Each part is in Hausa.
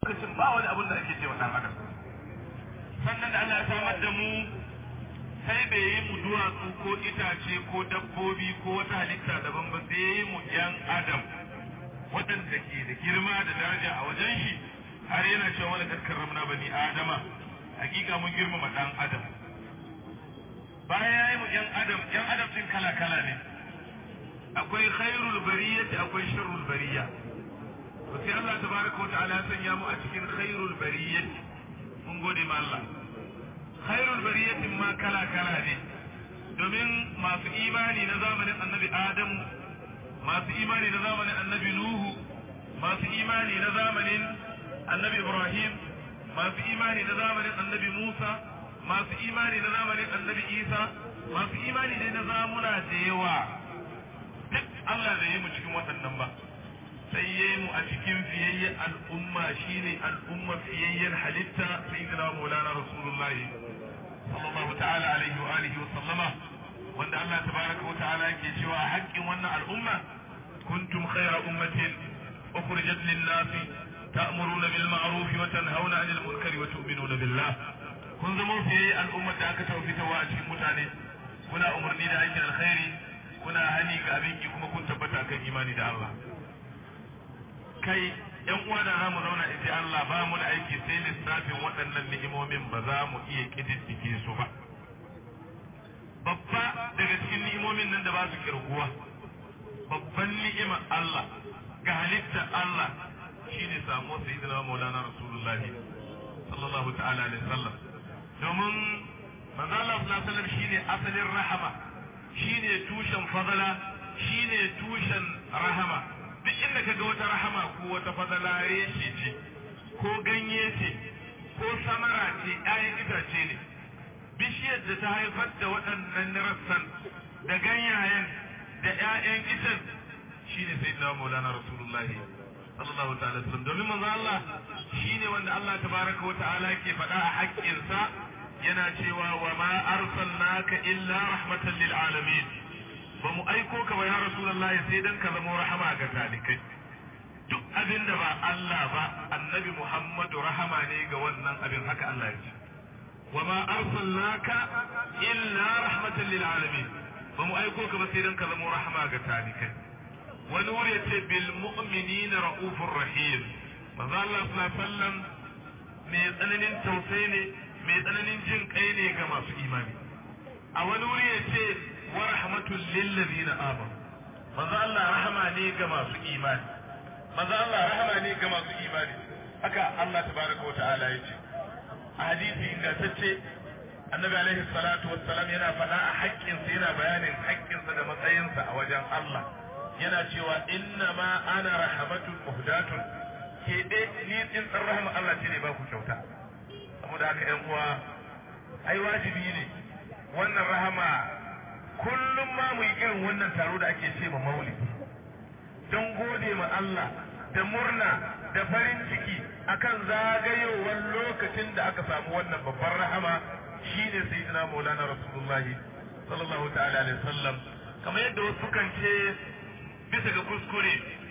lokacin ba wani abin da ake ce wa dan adam sannan da Allah ya samar da mu sai bai yi mu duwatsu ko itace ko dabbobi ko wata halitta daban ba sai yi mu yan adam waɗanda ke da girma da daraja a wajen shi har yana cewa wani kaskar ramna bani adama hakika mun girmama dan adam bayan ya yi mu yan adam yan adam din kala kala ne akwai khairul bariyati akwai sharrul bariya to sai Allah tabaraka wa ta'ala ya sanya mu a cikin khairul bariyati mun gode ma Allah khairul bariyatin ma kala kala ne domin masu imani na zamanin annabi Adamu masu imani na zamanin annabi Nuhu masu imani na zamanin annabi Ibrahim masu imani na zamanin annabi Musa masu imani na zamanin annabi Isa masu imani ne na zamuna da yawa duk Allah bai yi mu cikin waɗannan ba sai ya yi mu a cikin fiyayyen al'umma shine al'umma fiyayyen halitta sayyidina maulana rasulullahi sallallahu ta'ala alaihi wa alihi wa sallama wanda Allah tabaraka wa ta'ala yake cewa a haƙƙin wannan al'umma kuntum khayra ummatin ukhrijat lin-nas ta'muruna bil ma'ruf wa tanhauna 'anil munkari wa tu'minuna billah kun zama fiyayyen al'umma da aka tawfitawa a cikin mutane kuna umarni da aikin alkhairi kuna hani ga abin ki kuma kun tabbata kan imani da Allah kai yan uwa da za mu zauna in Allah ba mu da aiki sai lissafin waɗannan ni'imomin ba za mu iya kididdige su ba babba daga cikin ni'imomin nan da ba su kirguwa babban ni'imar Allah ga halittar Allah shine samuwar sayyidina Maulana Rasulullah sallallahu ta'ala alaihi wasallam domin manzo Allah sallallahu alaihi wasallam shine asalin rahama shine tushen fadala shine tushen rahama duk inda ka ga wata rahama ko wata fadala reshe ce ko ganye ce ko samara ce ƴaƴan itace ne bishiyar da ta haifar da waɗannan rassan da ganyayen da ƴaƴan itan shine sayyidina maulana rasulullahi sallallahu ta'ala sallam domin manzo Allah shine wanda Allah tabaraka wa ta'ala ke faɗa a haƙƙinsa yana cewa wa ma arsalnaka illa rahmatan lil alamin ba mu aiko ka ba ya rasulullahi sai dan ka zama rahama ga talikai duk abin da ba Allah ba annabi Muhammadu rahama ne ga wannan abin haka Allah ya ce wa ma arsalnaka illa rahmatan lil alamin ba mu aiko ka ba sai dan ka zama rahama ga talikai wani wuri ya ce bil mu'minina raufur rahim manzo Allah sallallahu alaihi wasallam mai tsananin tausayi ne mai tsananin jin kai ne ga masu imani a wani wuri ya ce wa rahmatul lil ladina amanu manzo Allah rahama ne ga masu imani manzo Allah rahama ne ga masu imani haka Allah tabaraka wataala ya ce a hadisi ingantacce annabi alaihi salatu wassalam yana faɗa a haƙƙinsa yana bayanin haƙƙinsa da matsayinsa a wajen Allah yana cewa inna ma ana rahmatul muhdatun ke dai ni din dan rahama Allah ce ne ba ku kyauta saboda haka ƴan uwa ai wajibi ne wannan rahama kullum ma mu yi irin wannan taro da ake ce ma maulidi don gode ma Allah da murna da farin ciki akan zagayowar lokacin da aka samu wannan babbar rahama shine sayyidina maulana rasulullahi sallallahu ta'ala alaihi wasallam kamar yadda wasu kan ce bisa ga kuskure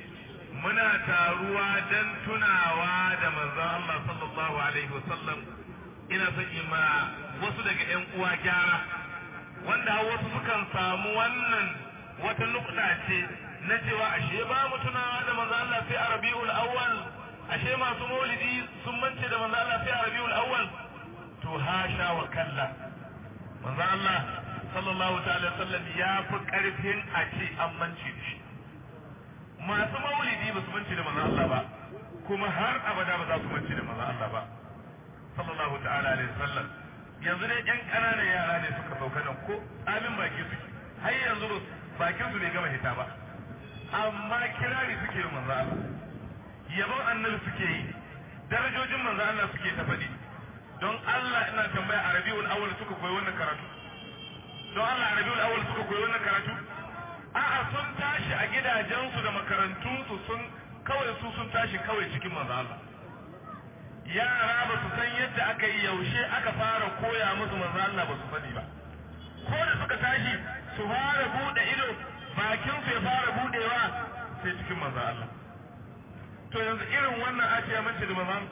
muna taruwa don tunawa da manzon Allah sallallahu alaihi wasallam ina son yi ma wasu daga ƴan uwa gyara wanda wasu sukan samu wannan wata nukta ce na cewa ashe ba mu tunawa da manzon Allah sai a Rabiul Awwal ashe masu maulidi sun mance da manzon Allah sai a Rabiul Awwal to hasha wa kalla manzon Allah sallallahu ta'ala sallam ya fi karfin a ce an mance da shi masu maulidi ba su mance da manzon Allah ba kuma har abada ba za su mance da manzon Allah ba sallallahu ta'ala alaihi wasallam yanzu dai yan ƙananan yara ne suka sauka nan ko amin baki suke har yanzu bakin su bai gama hita ba amma kirari suke yi manzo Allah yabon annabi suke yi darajojin manzo Allah suke ta faɗi don Allah ina tambaya a Rabiul Awwal suka koyi wannan karatu don Allah a Rabiul Awwal suka koyi wannan karatu a'a sun tashi a gidajensu da makarantunsu sun kawai su sun tashi kawai cikin manzo Allah yara ba su san yadda aka yi yaushe aka fara koya musu manzo Allah ba su sani ba ko da suka tashi su fara bude ido bakin su ya fara budewa sai cikin manzo Allah to yanzu irin wannan ake ya mace da manzon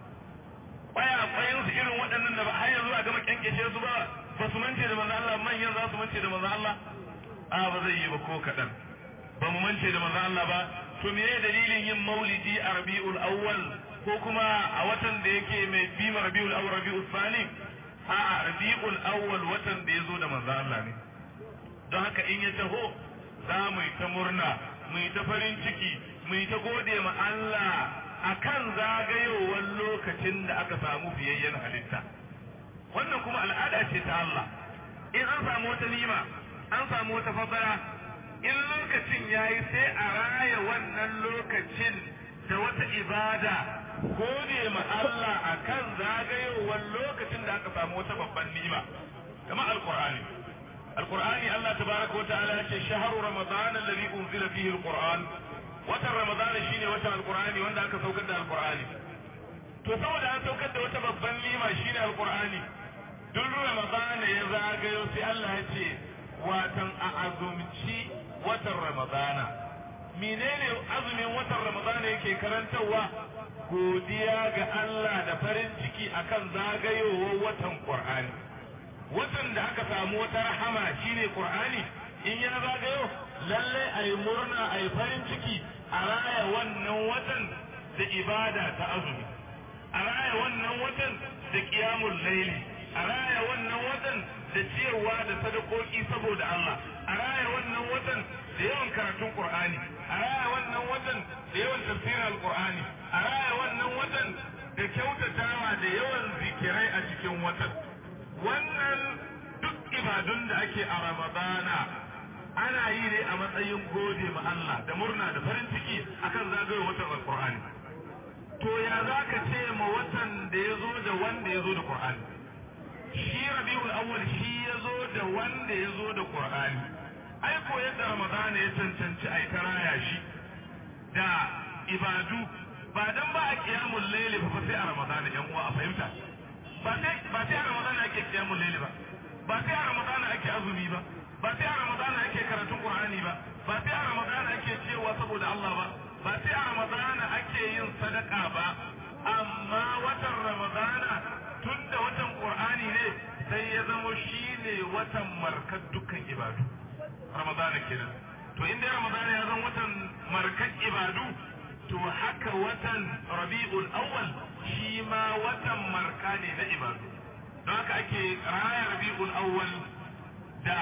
kwaya kwayan su irin waɗannan da ba har yanzu a gama kyankyashe su ba ba su mance da manzon Allah manyan za su mance da manzon Allah a ba zai yi ba ko kaɗan ba mu mance da manzon Allah ba to me dalilin yin maulidi a rabi'ul awwal ko kuma a watan da yake mai bima rabi'ul awwal rabi'ul thani a rabi'ul awwal watan da ya zo da manzon Allah ne don haka in ya taho za mu yi ta murna mu yi ta farin ciki mu yi ta gode ma Allah akan zagayowar lokacin da aka samu fiyayyen halitta wannan kuma al'ada ce ta Allah in an samu wata nima an samu wata fadara in lokacin yayi sai a raya wannan lokacin da wata ibada gode ma Allah akan zagayowar lokacin da aka samu wata babban nima kamar alqur'ani alqur'ani Allah tabaraka wa ta'ala ya ce shahru ramadan alladhi unzila fihi alqur'an watan ramadana shine watan alqur'ani wanda aka saukar da alqur'ani to saboda an saukar da wata babban nima shine alqur'ani duk ramadana ya zagayo sai Allah ya ce watan a azumci watan ramadana menene azumin watan ramadana yake karantarwa godiya ga Allah da farin ciki akan zagayowar watan qur'ani watan da aka samu wata rahama shine qur'ani in ya zagayo lalle ayi murna ayi farin ciki a raya wannan watan da ibada ta azumi a raya wannan watan da qiyamul laili a raya wannan watan da ciyarwa da sadakoki saboda Allah a raya wannan watan da yawan karatun Qur'ani a raya wannan watan da yawan tafsirin Al-Qur'ani a raya wannan watan da kyautatawa da yawan zikirai a cikin watan wannan duk ibadun da ake a Ramadana ana yi ne a matsayin gode ma Allah da murna da farin ciki akan zagayowar watan Al-Qur'ani to ya zaka ce ma watan da ya zo da wanda ya zo da Qur'ani shi rabiul awwal shi ya zo da wanda ya zo da qur'ani ai ko yadda ramadana ya cancanci ai ta raya shi da ibadu ba dan ba a kiyamul layli ba sai a ramadana yan uwa a fahimta ba sai ba sai a ramadana ake kiyamul layli ba ba sai a ramadana ake azumi ba ba sai a ramadana ake karatun qur'ani ba ba sai a ramadana ake cewa saboda Allah ba ba sai a ramadana ake yin sadaka ba amma watan ramadana tun da watan qur'ani ne sai ya zama shi ne watan markar dukkan ibadu ramadana kenan to inda ramadana ya zama watan markar ibadu to haka watan rabi'ul awwal shi ma watan marka ne na ibadu don haka ake raya rabi'ul awwal da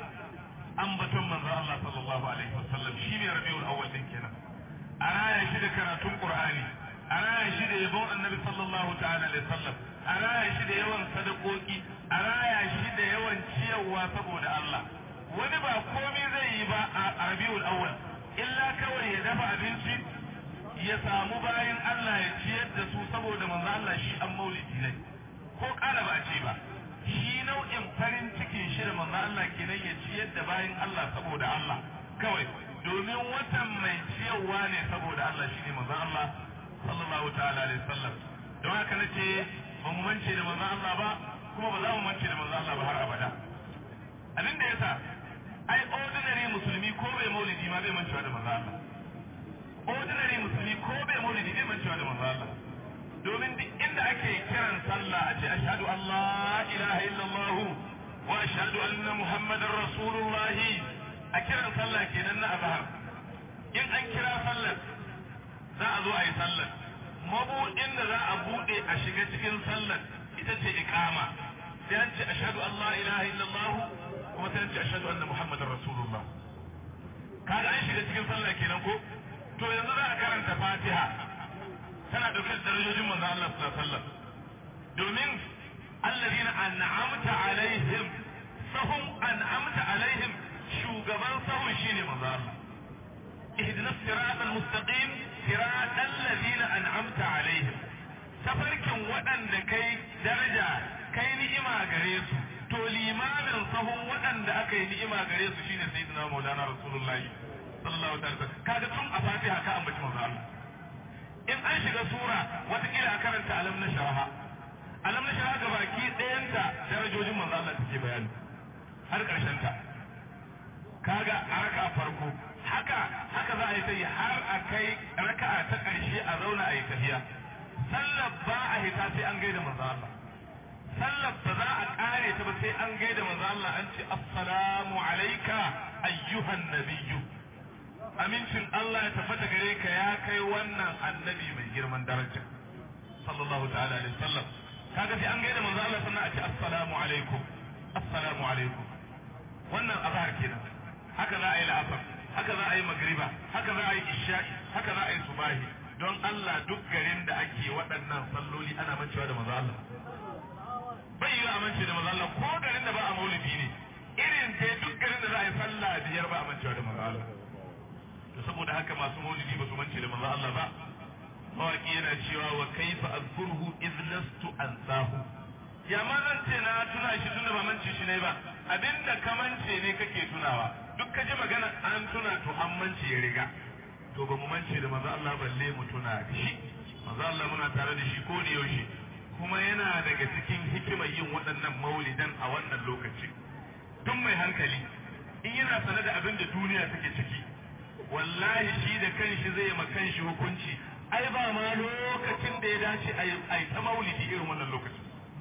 ambaton manzo Allah sallallahu alaihi wasallam shi ne rabi'ul awwal din kenan a raya shi da karatun qur'ani a raya shi da yabon annabi sallallahu ta'ala alaihi wasallam a raya shi da yawan sadakoki a raya shi da yawan ciyarwa saboda Allah wani ba komai zai yi ba a rabiul awwal illa kawai ya dafa abinci ya samu bayan Allah ya ciyar da su saboda manzo Allah shi an maulidi ne ko kala ba ce ba shi nau'in farin cikin shi da manzo Allah kenan ya ciyar da bayan Allah saboda Allah kawai domin watan mai ciyarwa ne saboda Allah shine manzo Allah sallallahu ta'ala alaihi wasallam don haka nace ba mu mance da manzon Allah ba kuma ba za mu mance da manzon Allah ba har abada abin da yasa ai ordinary musulmi ko bai maulidi ma bai mancewa da manzon Allah ordinary musulmi ko bai maulidi bai mancewa da manzon Allah domin duk inda ake kiran sallah a ce ashhadu an la ilaha illallah wa ashhadu anna muhammadar rasulullah a kiran sallah kenan na azhar in an kira sallar za a zo a yi sallar mabuɗin da za a buɗe a shiga cikin sallar ita ce iqama sai an ce ashhadu an la ilaha illallah kuma sai an ce ashhadu anna muhammadar rasulullah kaga an shiga cikin sallah kenan ko to yanzu za a karanta fatiha tana dauke da darajojin manzon Allah sallallahu alaihi wasallam domin alladhina an'amta alaihim sahum an'amta alaihim shugaban sahun shine manzon Allah اهدنا الصراط المستقيم صراط الذين أنعمت عليهم tafarkin waɗanda kai daraja kai ni'ima gare su to limamin sahun waɗanda aka yi ni'ima gare su shine sayyidina maulana rasulullahi sallallahu alaihi wasallam kaga tun a fatiha ka ambaci manzo Allah in an shiga sura watakila a karanta alam na sharaha alam na sharaha ga baki ɗayanta darajojin manzo Allah take bayani har ƙarshen ta kaga a raka farko haka haka za a yi ta yi har a kai raka'a ta ƙarshe a zauna a yi tafiya sallar ba a hita sai an gaida manzo Allah sallar ba za a ƙare ta ba sai an gaida manzo Allah an ce assalamu alayka ayyuhan nabiyyu amincin Allah ya tabbata gare ka ya kai wannan annabi mai girman daraja sallallahu ta'ala alaihi wasallam kaga sai an gaida manzo Allah sannan a ce assalamu alaikum assalamu alaikum wannan azhar kenan haka za a yi la'asar haka za a yi magriba haka za a yi isha'i haka za a yi subahi don Allah duk garin da ake waɗannan salloli ana mancewa da manzo Allah bai yi amince da manzo Allah ko garin da ba a maulidi ne irin dai duk garin da za a yi sallah biyar ba a mancewa da manzo Allah to saboda haka masu maulidi ba su mance da manzo Allah ba mawaki yana cewa wa kaifa azkurhu iz lastu ansahu ya ma zan ce na tuna shi tunda ba mance shi ne ba abinda ka mance ne kake tunawa duk ka ji magana an tuna to an mance ya riga to ba mu mance da manzo Allah balle mu tuna da shi manzo Allah muna tare da shi ko da yaushe kuma yana daga cikin hikimar yin waɗannan maulidan a wannan lokaci tun mai hankali in yana sane da abin da duniya take ciki wallahi shi da kanshi zai ma kanshi hukunci ai ba ma lokacin da ya dace a yi ta maulidi irin wannan lokacin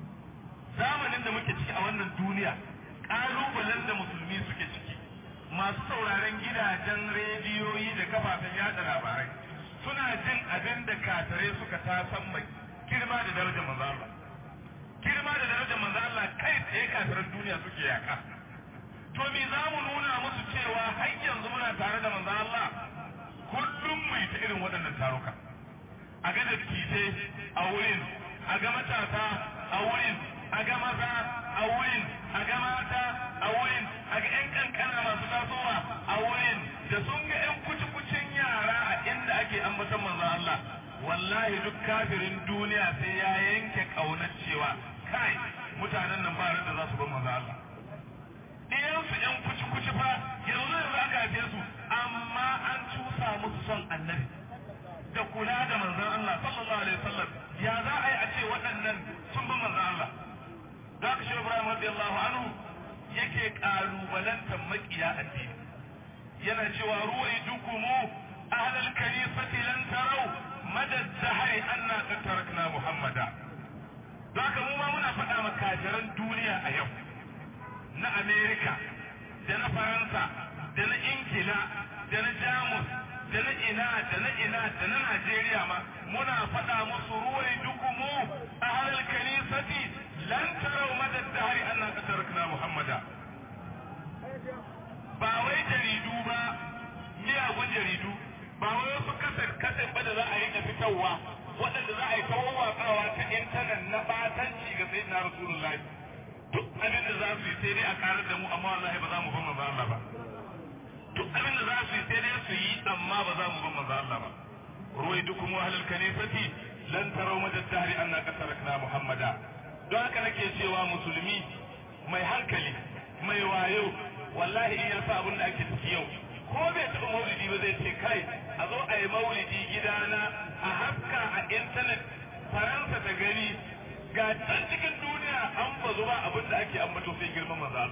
zamanin da muke ciki a wannan duniya ƙalubalen da musulmi suke ciki masu sauraren gidajen rediyoyi da kafafen yada labarai suna jin abin da katare suka tasan mai girma da darajar manzo Allah girma da darajar manzo Allah kai tsaye kataren duniya suke yaka to me za mu nuna musu cewa har yanzu muna tare da manzo Allah kullum mu yi ta irin waɗannan taruka a ga dattijai a wurin a ga matasa a wurin a ga maza a wurin a ga mata a wurin a ga 'yan kankana masu tasowa a wurin da sun ga 'yan kuci-kucin yara a inda ake ambaton manzo Allah wallahi duk kafirin duniya sai ya yanke kaunar cewa kai mutanen nan ba da za su bar manzo Allah ɗiyansu 'yan kuci-kuci fa yanzu yanzu aka haife su amma an cusa musu son annabi da kula da manzon Allah sallallahu alaihi wasallam ya za a yi a ce waɗannan sun bi manzon Allah za ka shi Ibrahim radiyallahu anhu yake kalubalantar makiya addini yana cewa ruwai dukumu ahlal kanisati lan tarau madad dahai anna qad tarakna muhammada zaka mu ma muna faɗa ma kafiran duniya a yau na Amerika da na Faransa da na Ingila da na Jamus da na ina da na ina da na Najeriya ma muna faɗa musu ruwai dukumu ahlal kanisati lan tarau madad dahai anna qad tarakna muhammada ba wai jaridu ba miyagun jaridu ba wai wasu kasar kasar ba da za a yi na fitarwa waɗanda za a yi kawo watsawa ta intanet na batanci ga sai na rasulullahi duk abin da za su yi sai dai a karar da mu amma wallahi ba za mu ban manzo Allah ba duk abin da za su yi sai dai su yi amma ba za mu ban manzo Allah ba ruwai dukum wa ahlul kanisati lan taraw madad dahri anna qatarakna muhammada don haka nake cewa musulmi mai hankali mai wayo wallahi in ya sa abin da ake ciki yau ko bai taɓa maulidi ba zai ce kai a zo a yi maulidi gidana a haska a intanet faransa ta gani ga can cikin duniya an bazu ba abin da ake ambato sai girman maza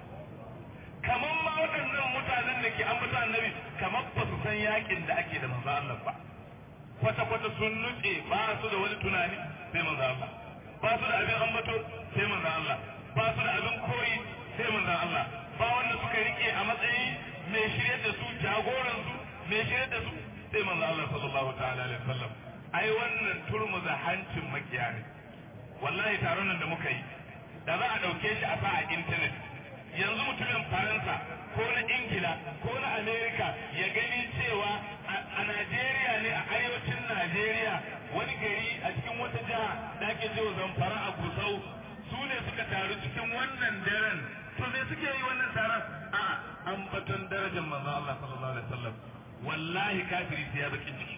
kamar ma waɗannan mutanen da ke ambata annabi kamar ba su san yakin da ake da manzo Allah ba kwata-kwata sun nutse ba su da wani tunani sai manzo Allah ba su da abin ambato sai manzo Allah ba su da abin koyi sai manzo Allah ba wanda suka rike a matsayi mai shirye da su jagoran su mai shirye da su sai manzo Allah sallallahu ta'ala alaihi wasallam ai wannan turmuza hancin makiya ne wallahi taron nan da muka yi da za a dauke shi a sa a internet yanzu mutumin faransa ko na ingila ko na amerika ya gani cewa a najeriya ne a arewacin najeriya wani gari a cikin wata jiha da ake cewa zamfara a gusau su ne suka taru cikin wannan daren to me suke yi wannan taron a ambaton darajar manzo Allah sallallahu alaihi wasallam wallahi kafiri sai ya bakin ciki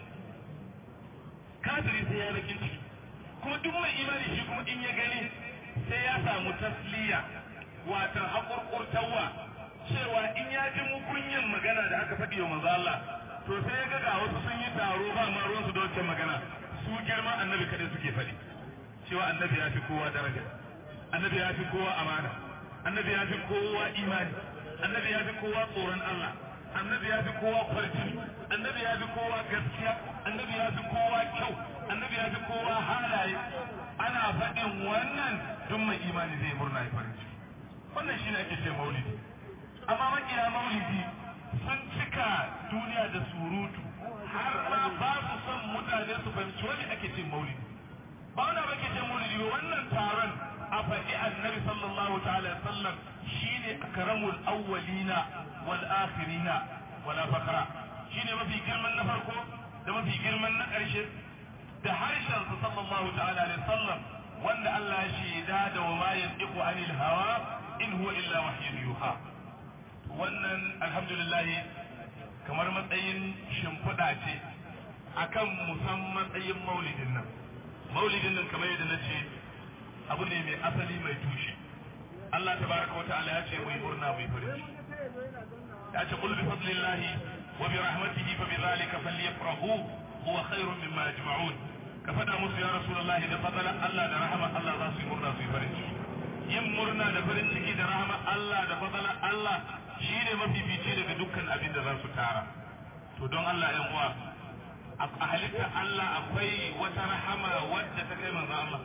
kafiri sai ya bakin ciki kuma duk mai imani shi kuma in ya gani sai ya samu tasliya watan hakurkurtawa cewa in ya ji mukunyin magana da aka faɗi wa manzo Allah to sai ya ga ga wasu sun yi taro ba ma ruwansu da wancan magana su girma annabi kadai suke faɗi cewa annabi ya fi kowa daraja annabi ya fi kowa amana annabi ya fi kowa imani annabi ya fi kowa tsoron Allah annabi ya fi kowa kwarjini annabi ya fi kowa gaskiya annabi ya fi kowa kyau annabi ya fi kowa halaye ana faɗin wannan duk mai imani zai murna ya farin ciki wannan shine ake ce maulidi amma makiya maulidi sun cika duniya da surutu har ma ba su son mutane su fahimci wani ake ce maulidi ba wani ba ke ce maulidi ba wannan taron a faɗi annabi sallallahu ta'ala sallam shine akramul awwalina wal akhirina wala fakra shine mafi girman na farko da mafi girman na ƙarshe da harshen sa sallallahu ta'ala alaihi sallam wanda Allah ya shaida da wa ma yantiqu anil hawa in huwa illa wahyun yuha wannan alhamdulillah kamar matsayin shimfiɗa ce akan musan matsayin maulidin nan maulidin nan kamar yadda na ce abu ne mai asali mai tushe Allah tabaraka wa ta'ala ya ce mu yi murna mu yi farin ciki ya ce qul bi fadlillahi wa bi rahmatihi fa bi dhalika falyafrahu huwa khairun mimma yajma'un ka faɗa musu ya rasulullahi da fadalan Allah da rahama Allah za su yi murna su yi farin ciki yin murna da farin ciki da rahama Allah da fadalan Allah shine mafifici daga dukkan abin da za su tara to don Allah yan uwa a halitta Allah akwai wata rahama wadda ta kai manzo Allah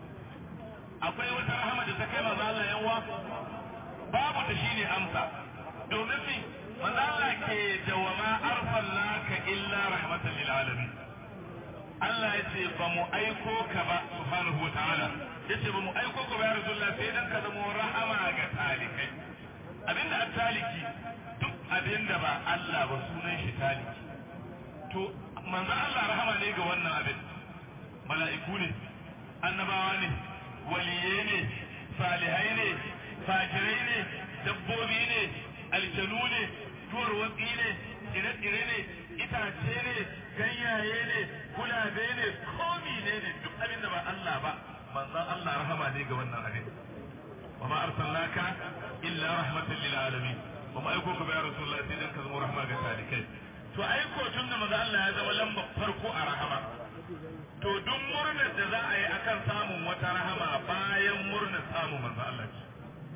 akwai wata rahama da ta kai manzo Allah yan uwa babu ta shine amsa domin mi manzo Allah ke da wa ma arsalnaka illa rahmatan lil alamin Allah ya ce ba mu aiko ka ba subhanahu wa ta'ala ya ce ba mu aiko ka ba ya rasulullah sai dan ka zama rahama ga talikai abinda a taliki duk abinda ba Allah ba sunan shi taliki to manzon Allah rahama ne ga wannan abin mala'iku ne annabawa ne waliye ne salihai ne fajirai ne dabbobi ne aljanu ne tuwarwatsi ne tsire-tsire ne itace ne ganyaye ne gulabe ne komi ne ne duk abin da ba Allah ba manzon Allah rahama ne ga wannan abin wa ma arsalnaka illa rahmatan lil alamin wa ma aiko ka ba rasulullah sai dan ka zama rahma ga talikai to aiko tun da maza Allah ya zama lamba farko a rahama to duk murnar da za a yi akan samun wata rahama bayan murnar samun manzo Allah ce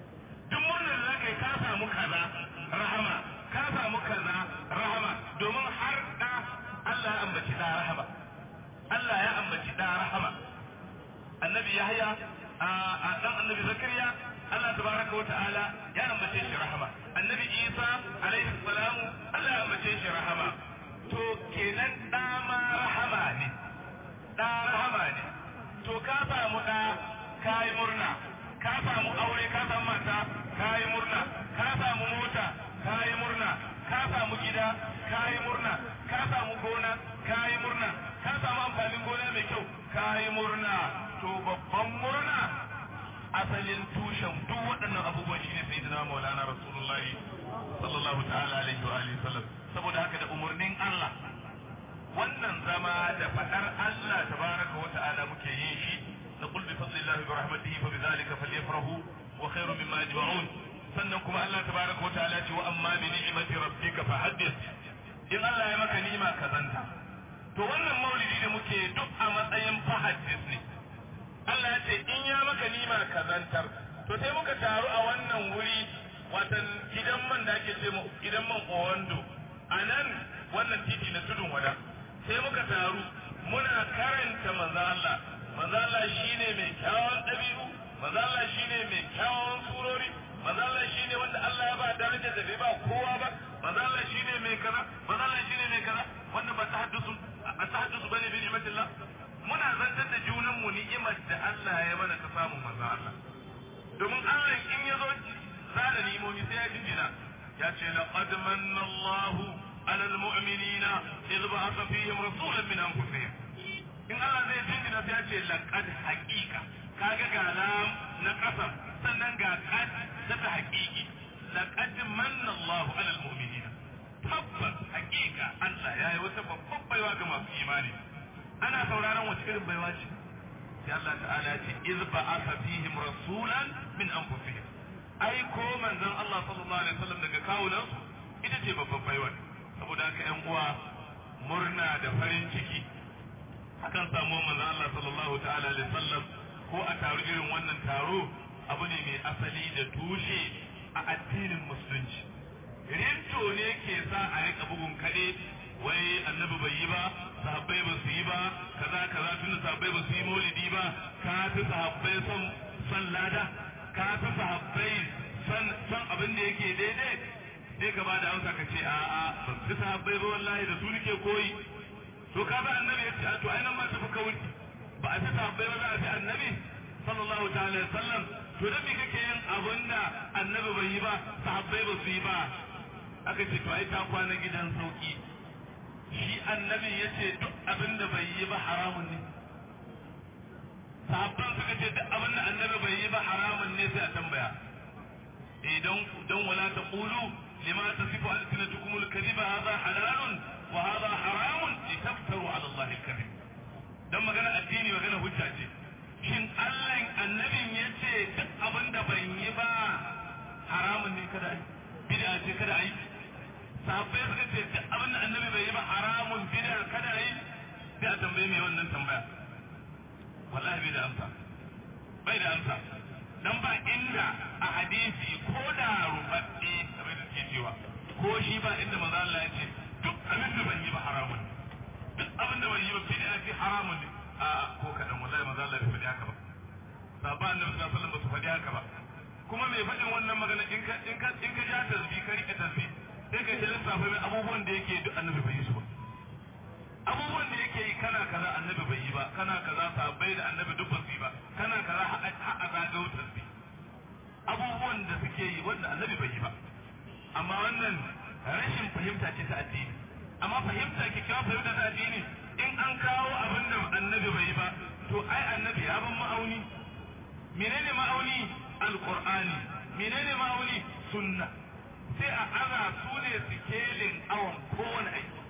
duk murnar da za ka yi ka samu kaza rahama ka samu kaza rahama domin har da Allah ya ambaci da rahama Allah ya ambaci da rahama annabi Yahya a dan annabi Zakariya Allah tabaraka wa ta'ala ya ambace shi rahama annabi Isa alaihi salamu Allah ya ambace shi rahama to kenan da ma rahama ne da rahama ne to ka samu da kai murna ka samu aure ka samu mata kai murna ka samu mota kai murna ka samu gida kai murna ka samu gona kai murna ka samu amfanin gona mai kyau kai murna to babban murna asalin tushen duk waɗannan abubuwan shine sayyidina maulana rasulullah sallallahu ta'ala alaihi wa alihi sallam saboda haka da umurnin Allah wannan zama da fadar Allah tabaraka wa ta'ala muke yin shi na qul bi fadlillahi wa rahmatihi fa bidhalika falyafrahu wa khairu mimma yajma'un sannan kuma Allah tabaraka wa ta'ala ce wa amma bi ni'mati rabbika fahaddith in Allah ya maka ni'ima kazanta to wannan maulidi da muke duk a matsayin fahaddith ne Allah ya ce in ya maka nima kazantar to sai muka taru a wannan wuri watan gidan man da ake ce gidan man Owando a nan wannan titi na tudun wada sai muka taru muna karanta manzo Allah manzo Allah shine mai kyawun dabi'u manzo Allah shine mai kyawun surori manzo Allah shine wanda Allah ya ba darajar da bai ba kowa ba manzo Allah shine mai kaza manzo Allah shine mai kaza wannan ba tahaddusu a tahaddusu bane bi ni'matillah muna zantar da junanmu ni'imar da Allah ya mana ta samu manzo Allah domin Allah in ya zo zana ni'imomi sai ya jinjina ya ce laqad manna Allahu ala almu'minina idh ba'atha fihim rasulan min anfusihim in Allah zai jinjina sai ya ce laqad haqiqa kaga ga lam na kasam sannan ga qad ta ta haqiqi laqad manna Allahu ala almu'minina tabbas haqiqa Allah ya yi wata babban baiwa ga masu imani ana sauraron wace irin baiwa ce sai Allah ta'ala ce iz ba'atha fihim rasulan min anfusihim ai ko manzon Allah sallallahu alaihi wasallam daga kawunan su ita ce babban baiwa saboda haka ƴan uwa murna da farin ciki akan samu manzon Allah sallallahu ta'ala alaihi wasallam ko a taro irin wannan taro abu ne mai asali da tushe a addinin musulunci rinto ne ke sa a rika bugun kaɗe wai annabi bai yi ba sahabbai ba su yi ba kaza kaza tunda sahabbai ba su yi maulidi ba ka fi sahabbai son son lada ka fi sahabbai son son abin da yake daidai sai ka bada amsa ka ce a'a ban fi sahabbai ba wallahi da su nake koyi to ka ba annabi ya ce a to ai nan ma tafi kawai ba a fi sahabbai ba za a fi annabi sallallahu ta'ala alaihi wasallam to dan me kake yin abin da annabi bai yi ba sahabbai ba su yi ba aka ce to ai ta kwana gidan sauki shi annabi ya ce duk abin da bai yi ba haramun ne sahabban suka ce duk abin da annabi bai yi ba haramun ne sai a tambaya idan dan wala taqulu lima tasifu alsinatukum alkadhiba hadha halalun wa hadha haramun litaftaru ala allahi alkadhib dan magana addini magana hujja ce shin Allah annabin yace duk abin da bai yi ba haramun ne kada ai bid'a ce kada ai sahabbai suka ce duk abin da annabi bai yi ba haramun bid'a kada ai sai a tambaye mai wannan tambaya wallahi bai da amsa bai da amsa dan ba inda a hadisi ko da rubabbe kamar da suke cewa ko shi ba inda manzo Allah ya ce duk abin da ban yi ba haramun duk abin da ban yi ba bid'a ce haramun ne a ko kadan wallahi manzo Allah bai faɗi haka ba sahaba annabi sallallahu alaihi wasallam ba su faɗi haka ba kuma mai faɗin wannan magana in ka in ka in ka ja tasbih ka rike tasbih sai ka yi lissafa mai abubuwan da yake duk annabi bai yi su ba abubuwan da yake yi kana kaza annabi bai yi ba kana kaza sahabbai da annabi duk ba su yi ba kana kaza ha'a zagayo tasbih abubuwan da suke yi wanda annabi bai yi ba amma wannan rashin fahimta ce ta addini amma fahimta kyakkyawan fahimta ta addini in an kawo abin da annabi bai yi ba to ai annabi ya ban ma'auni menene ma'auni alqur'ani menene ma'auni sunna sai a aza su ne sikelin awon kowane aiki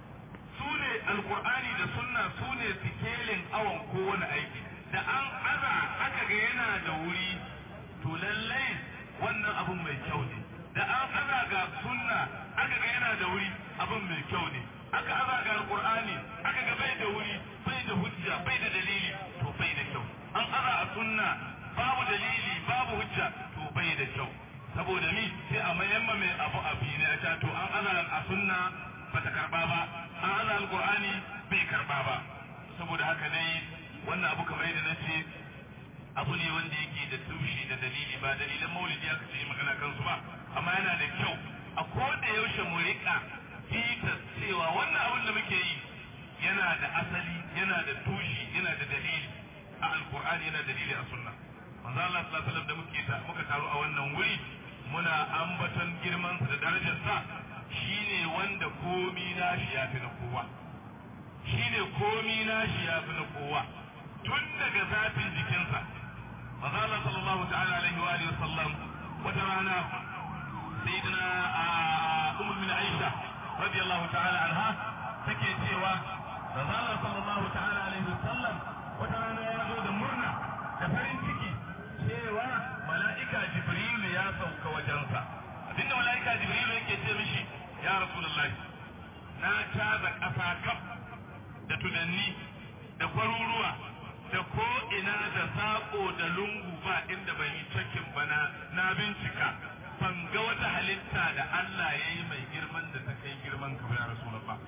su ne alkur'ani da sunna su ne sikelin awon kowane aiki da an aza aka ga yana da wuri to lallai wannan abun mai kyau ne da an aza ga sunna aka ga yana da wuri abun mai kyau ne aka aza ga alkur'ani aka ga bai da wuri bai da hujja bai da dalili to bai da kyau an aza a sunna babu dalili babu hujja to bai da kyau saboda ni sai a mayamma mai abu a ne a ta to an ana a sunna ba ta karba ba an ana alqur'ani bai karba ba saboda haka dai wannan abu kamar yadda nace abu ne wanda yake da tushe da dalili ba dalilan maulidi aka ce magana kansu ba amma yana da kyau a koda yaushe mu rika fita cewa wannan abin da muke yi yana da asali yana da tushe yana da dalili a alqur'ani yana da dalili a sunna manzo Allah sallallahu alaihi wasallam da muke ta muka taru a wannan wuri muna ambaton girman sa da darajar sa shine wanda komi nashi ya fi na kowa shine komi nashi ya fi na kowa tun daga zafin jikinsa manzo Allah sallallahu ta'ala alaihi wa alihi wasallam wata rana sayyidina ummu min Aisha radiyallahu ta'ala anha take cewa manzo Allah sallallahu ta'ala alaihi wasallam wata rana ya zo da murna da farin ciki cewa mala'ika jibrilu ya sauka wajensa abinda mala'ika jibrilu yake ce mishi ya rasulullahi na caza ƙasa kaf da tunanni da kwaruruwa da ko ina da saƙo da lungu ba inda ban yi cakin bana na bincika ban ga wata halitta da Allah ya yi mai girman da ta kai girman ka ya rasulullah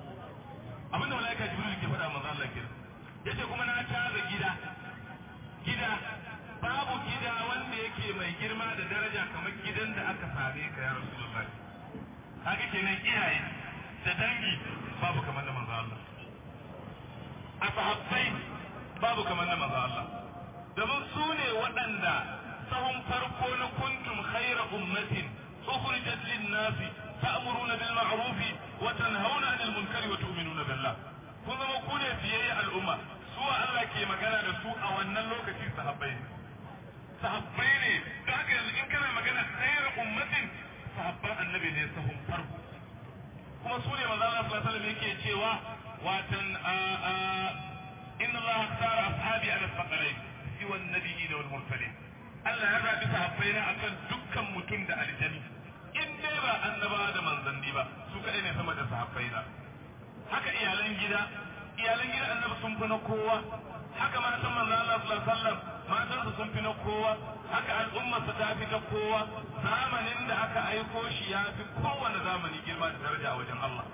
abinda mala'ika jibrilu ke faɗa manzo Allah kenan yace kuma na caza gida gida babu gida wanda yake mai girma da daraja kamar gidan da aka same ka ya Rasulullah haka kenan iyaye da dangi babu kamar na manzo Allah a sahabbai babu kamar na manzo Allah domin su ne waɗanda sahun farko na kuntum khayra ummatin ukhrijat lin-nas ta'muruna bil ma'ruf wa tanhauna 'anil munkari wa tu'minuna billah kun zama ku ne fiye al'umma su Allah ke magana da su a wannan lokaci sahabbai ne sahabbai ne da haka yanzu in kana magana sayar ummatin sahabban annabi ne sahun farko kuma su ne manzo Allah sallallahu alaihi wasallam yake cewa watan inna Allah ikhtara ashabi ala thaqalain siwa an-nabiyyin wal mursalin Allah ya zabi sahabbai na akan dukkan mutum da aljani in dai ba annaba da manzanni ba su kadai ne sama da sahabbai na haka iyalan gida iyalan gidan annabi sun fi na kowa haka matan manzo Allah sallallahu alaihi wasallam matansa sun fi na kowa haka al'ummarsa ta fi ta kowa zamanin da aka aiko shi ya fi kowane zamani girma da daraja a wajen Allah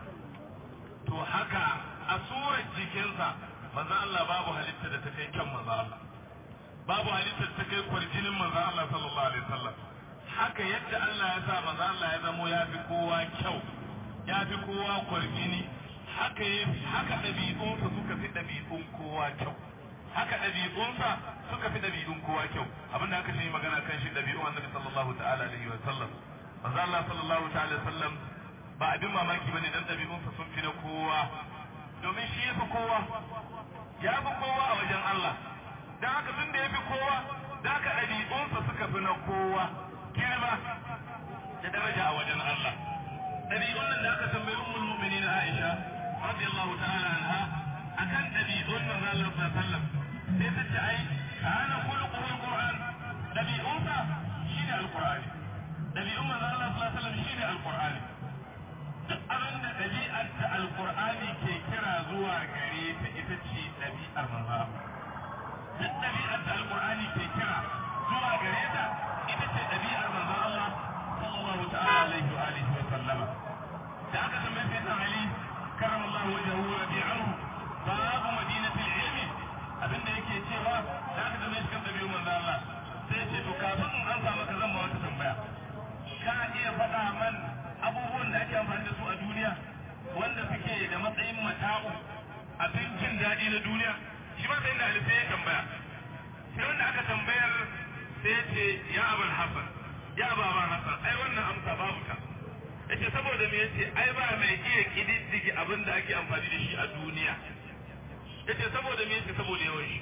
to haka a surar jikinsa manzo Allah babu halitta da ta kai kyan manzo Allah babu halitta da ta kai kwarjinin manzo Allah sallallahu alaihi wasallam haka yadda Allah ya sa manzo Allah ya zamo ya fi kowa kyau ya fi kowa kwarjini haka haka ɗabi'unsa suka fi ɗabi'un kowa kyau haka ɗabi'unsa suka fi ɗabi'un kowa kyau abinda aka ce magana kan shi ɗabi'un annabi sallallahu ta'ala alaihi wa sallam manzo Allah sallallahu ta'ala alaihi wa sallam ba abin mamaki bane dan ɗabi'unsa sun fi na kowa domin shi ya fi kowa ya fi kowa a wajen Allah dan haka tun da ya fi kowa da haka ɗabi'unsa suka fi na kowa girma da daraja a wajen Allah ɗabi'un nan da aka tambayi ummul mu'minin Aisha radiyallahu ta'ala anha akan ɗabi'un nan Allah sallallahu alaihi wasallam sai ta ce ai kana khuluquhu alquran ɗabi'unsa shine alqur'ani ɗabi'un manzo Allah sallallahu alaihi wasallam shine alqur'ani duk abin da ɗabi'ar ta alqur'ani ke kira zuwa gare ta ita ce ɗabi'ar manzo Allah duk ɗabi'ar da alqur'ani ke kira zuwa gare ta ita ce ɗabi'ar manzo Allah sallallahu ta'ala alaihi wa alihi wa sallama da aka tambaye sai ta Ali karamallahu wajhahu wa rabi'ahu babu madinatul ilmi abinda yake cewa da aka tambaye shi kan ɗabi'un manzo Allah sai ce to kafin in an samu ka zan ma wata tambaya ka iya faɗa man abubuwan da ake amfani da su a duniya wanda suke da matsayin mata'u abin jin daɗi na duniya shi ma sai da alifai ya tambaya sai wanda aka tambayar sai ya ce ya abul hasan ya baba hasan ai wannan amsa babu ta yace saboda me yace ai ba mai iya kididdige abin da ake amfani da shi a duniya yace saboda me yace saboda yawan shi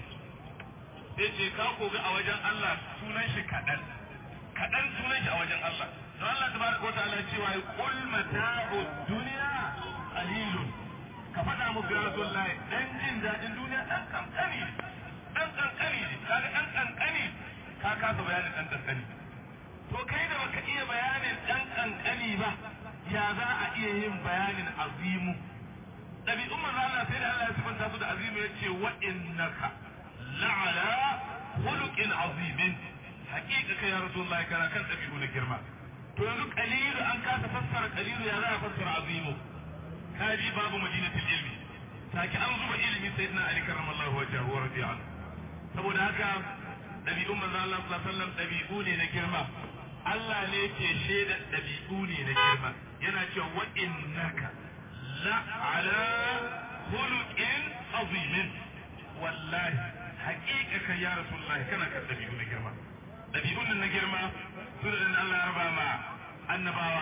yace ka koga a wajen Allah sunan shi kadan kadan sunan shi a wajen Allah don Allah tabaraka wa ta'ala cewa qul mata'u dunya qalilun ka faɗa mu ga Rasulullahi dan jin dadin duniya dan kankani dan kankani kaga dan kankani ka kasa bayanin dan kankani to kai da baka iya bayanin dan kankani ba ya za a iya yin bayanin azimu ɗabi'un manzo Allah sai da Allah ya sifanta su da azimu yace wa innaka la'ala khuluqin azimin haƙiƙa kai ya rasulullahi kana kan ɗabi'u na girma to yanzu qalilu an kasa fassara qalilu ya za a fassara azimu kaji babu madinatul ilmi take an zuba ilimi sayyidina ali karramallahu wajhahu wa radiya anhu saboda haka ɗabi'un manzo Allah sallallahu alaihi wasallam ɗabi'u ne na girma Allah ne ke shaida ɗabi'u ne na girma yana cewa wa innaka la ala khuluqin azimin wallahi haƙiƙa kai ya rasulullahi kana kan ɗabi'u na girma ɗabi'un na girma su da Allah ya raba ma annabawa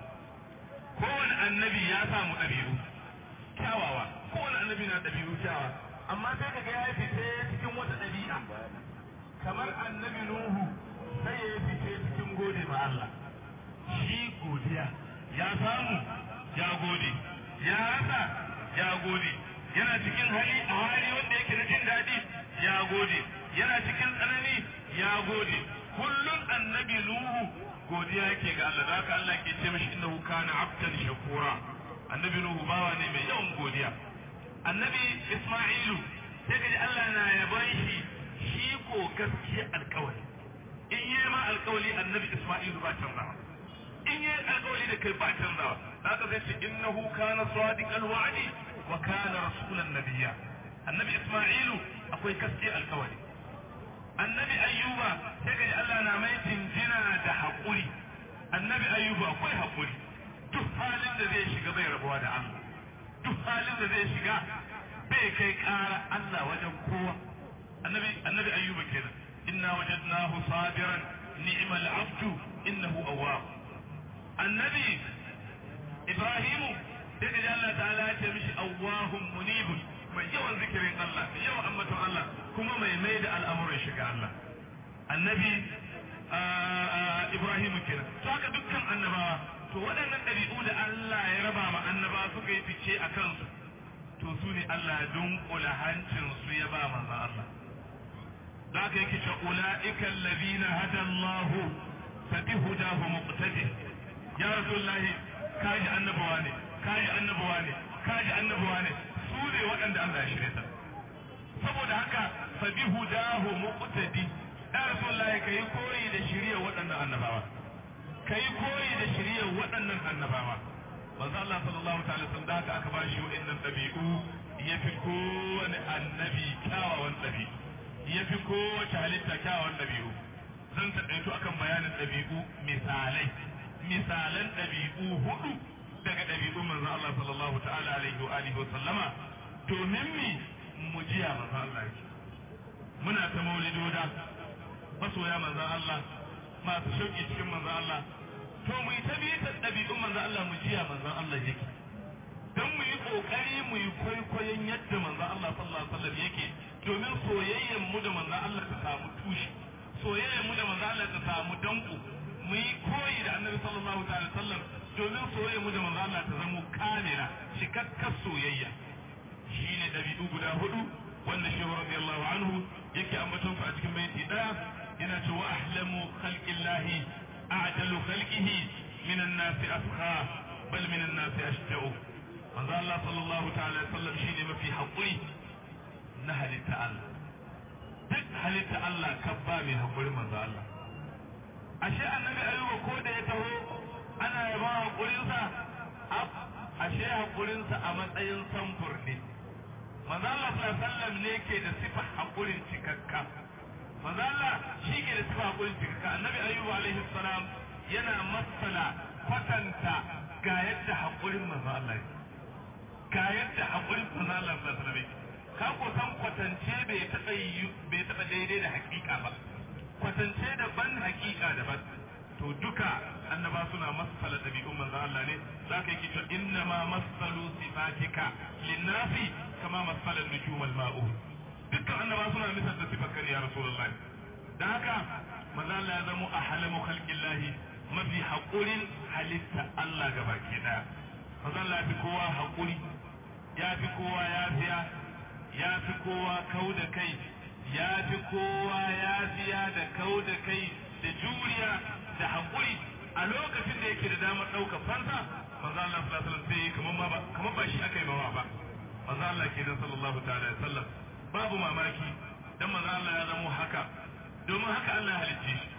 kowane annabi ya samu ɗabi'u kyawawa kowane annabi na ɗabi'u kyawawa amma sai kaga ya fice cikin wata ɗabi'a kamar annabi Nuhu sai ya fice cikin gode ma Allah shi godiya ya samu ya gode ya rasa ya gode yana cikin hali a hali wanda yake na jin daɗi ya gode yana cikin tsanani ya gode kullum annabi Nuhu godiya yake ga Allah haka Allah ke ce mishi innahu kana abdan shakura annabi Nuhu bawa ne mai yawan godiya annabi Isma'ilu sai kaji Allah na yaban shi shi ko gaskiya alkawari in yi ma alkawari annabi Isma'ilu ba canzawa in yi alkawari da kai ba canzawa haka sai ce innahu kana sadiqal wa'di wa kana rasulan nabiyya annabi Isma'ilu akwai gaskiya alkawari annabi Ayyuba sai kaji Allah na mai jinjina da haƙuri annabi Ayyuba akwai haƙuri duk halin da zai shiga bai rabuwa da Allah duk halin da zai shiga bai kai ƙara Allah wajen kowa annabi annabi ayyuba kenan inna wajadnahu sabiran ni'mal abdu innahu awwab annabi ibrahimu sai da Allah ta'ala ya ce mishi awwahum munibun mai yawan zikirin Allah mai yawan ambaton Allah kuma mai mai da al'amuran shiga Allah annabi ibrahimu kenan to haka dukkan annabawa to waɗannan ɗabi'u da Allah ya raba ma annabawa suka yi fice a kansu to su ne Allah ya dunkula hancinsu ya ba manzan Allah da aka yake ce ula'ika allazina hada Allah fa bi hudahu muqtadi ya rasulullahi kaji annabawa ne kaji annabawa ne kaji annabawa ne su ne waɗanda Allah ya shirye ta saboda haka fa bi hudahu muqtadi ya rasulullahi kai koyi da shiriyar waɗannan annabawa kai koyi da shiriyar waɗannan annabawa manzo Allah sallallahu ta'ala sun da haka aka bashi wa'annan dabi'u yafi kowane annabi kyawawan dabi'u yafi kowace halitta kyawawan dabi'u zan taɗaito akan bayanin dabi'u misalai misalan dabi'u hudu daga dabi'u manzo Allah sallallahu ta'ala alaihi wa alihi wa sallama domin mi mu jiya manzo Allah yake muna ta maulidoda masoya manzo Allah masu shauki cikin manzo Allah to mu yi tabitar ɗabi'un manzo Allah mu jiya manzo Allah yake dan mu yi kokari mu yi kwaikwayon yadda manzo Allah sallallahu alaihi wasallam yake domin soyayyen mu da manzo Allah ta samu tushe soyayyen mu da manzo Allah ta samu danko mu yi koyi da annabi sallallahu alaihi wasallam domin soyayyen mu da manzo Allah ta zama kamila cikakkar soyayya shine ɗabi'u guda hudu wanda shehu radiyallahu anhu yake ambaton su a cikin baiti daya yana cewa ahlamu khalqillahi a'dalu khalqihi min an-nas asqa bal min an-nas ashja'u manzo Allah sallallahu ta'ala sallam shine mafi hakuri na halitta Allah duk halitta Allah kabba mai hakuri manzo Allah ashe annabi ayuba ko da ya taho ana yaba hakurinsa ashe hakurinsa a matsayin samfur ne manzo Allah sallallahu alaihi wasallam ne ke da sifa hakurin cikakka manzo Allah shi ke da sifa hakurin cikakka annabi ayyubu alaihi salam yana masala kwatanta ga yadda hakurin manzo Allah ga yadda hakurin manzo Allah sallallahu alaihi wasallam ka ko san kwatance bai taba bai taba daidai da hakika ba kwatance da ban hakika da ban to duka annaba suna masala dabi'un manzo Allah ne zaka yi cewa inna ma masalu sifatika linnasi kama masala nujum al-ma'u dukkan annaba suna misal da sifar kare ya rasulullahi dan haka manzo Allah ya zama ahlamu khalqillahi mafi haƙurin halitta Allah gabaki daya manzo Allah ya fi kowa haƙuri ya fi kowa yafiya ya fi kowa kau da kai ya fi kowa yafiya da kau da kai da juriya da haƙuri a lokacin da yake da damar ɗaukar fansa manzo Allah sallallahu alaihi wasallam sai kamar ma ba kamar ba shi aka yi mawa ba manzo Allah ke da sallallahu ta'ala alaihi wasallam babu mamaki dan manzo Allah ya zamo haka domin haka Allah ya halicce shi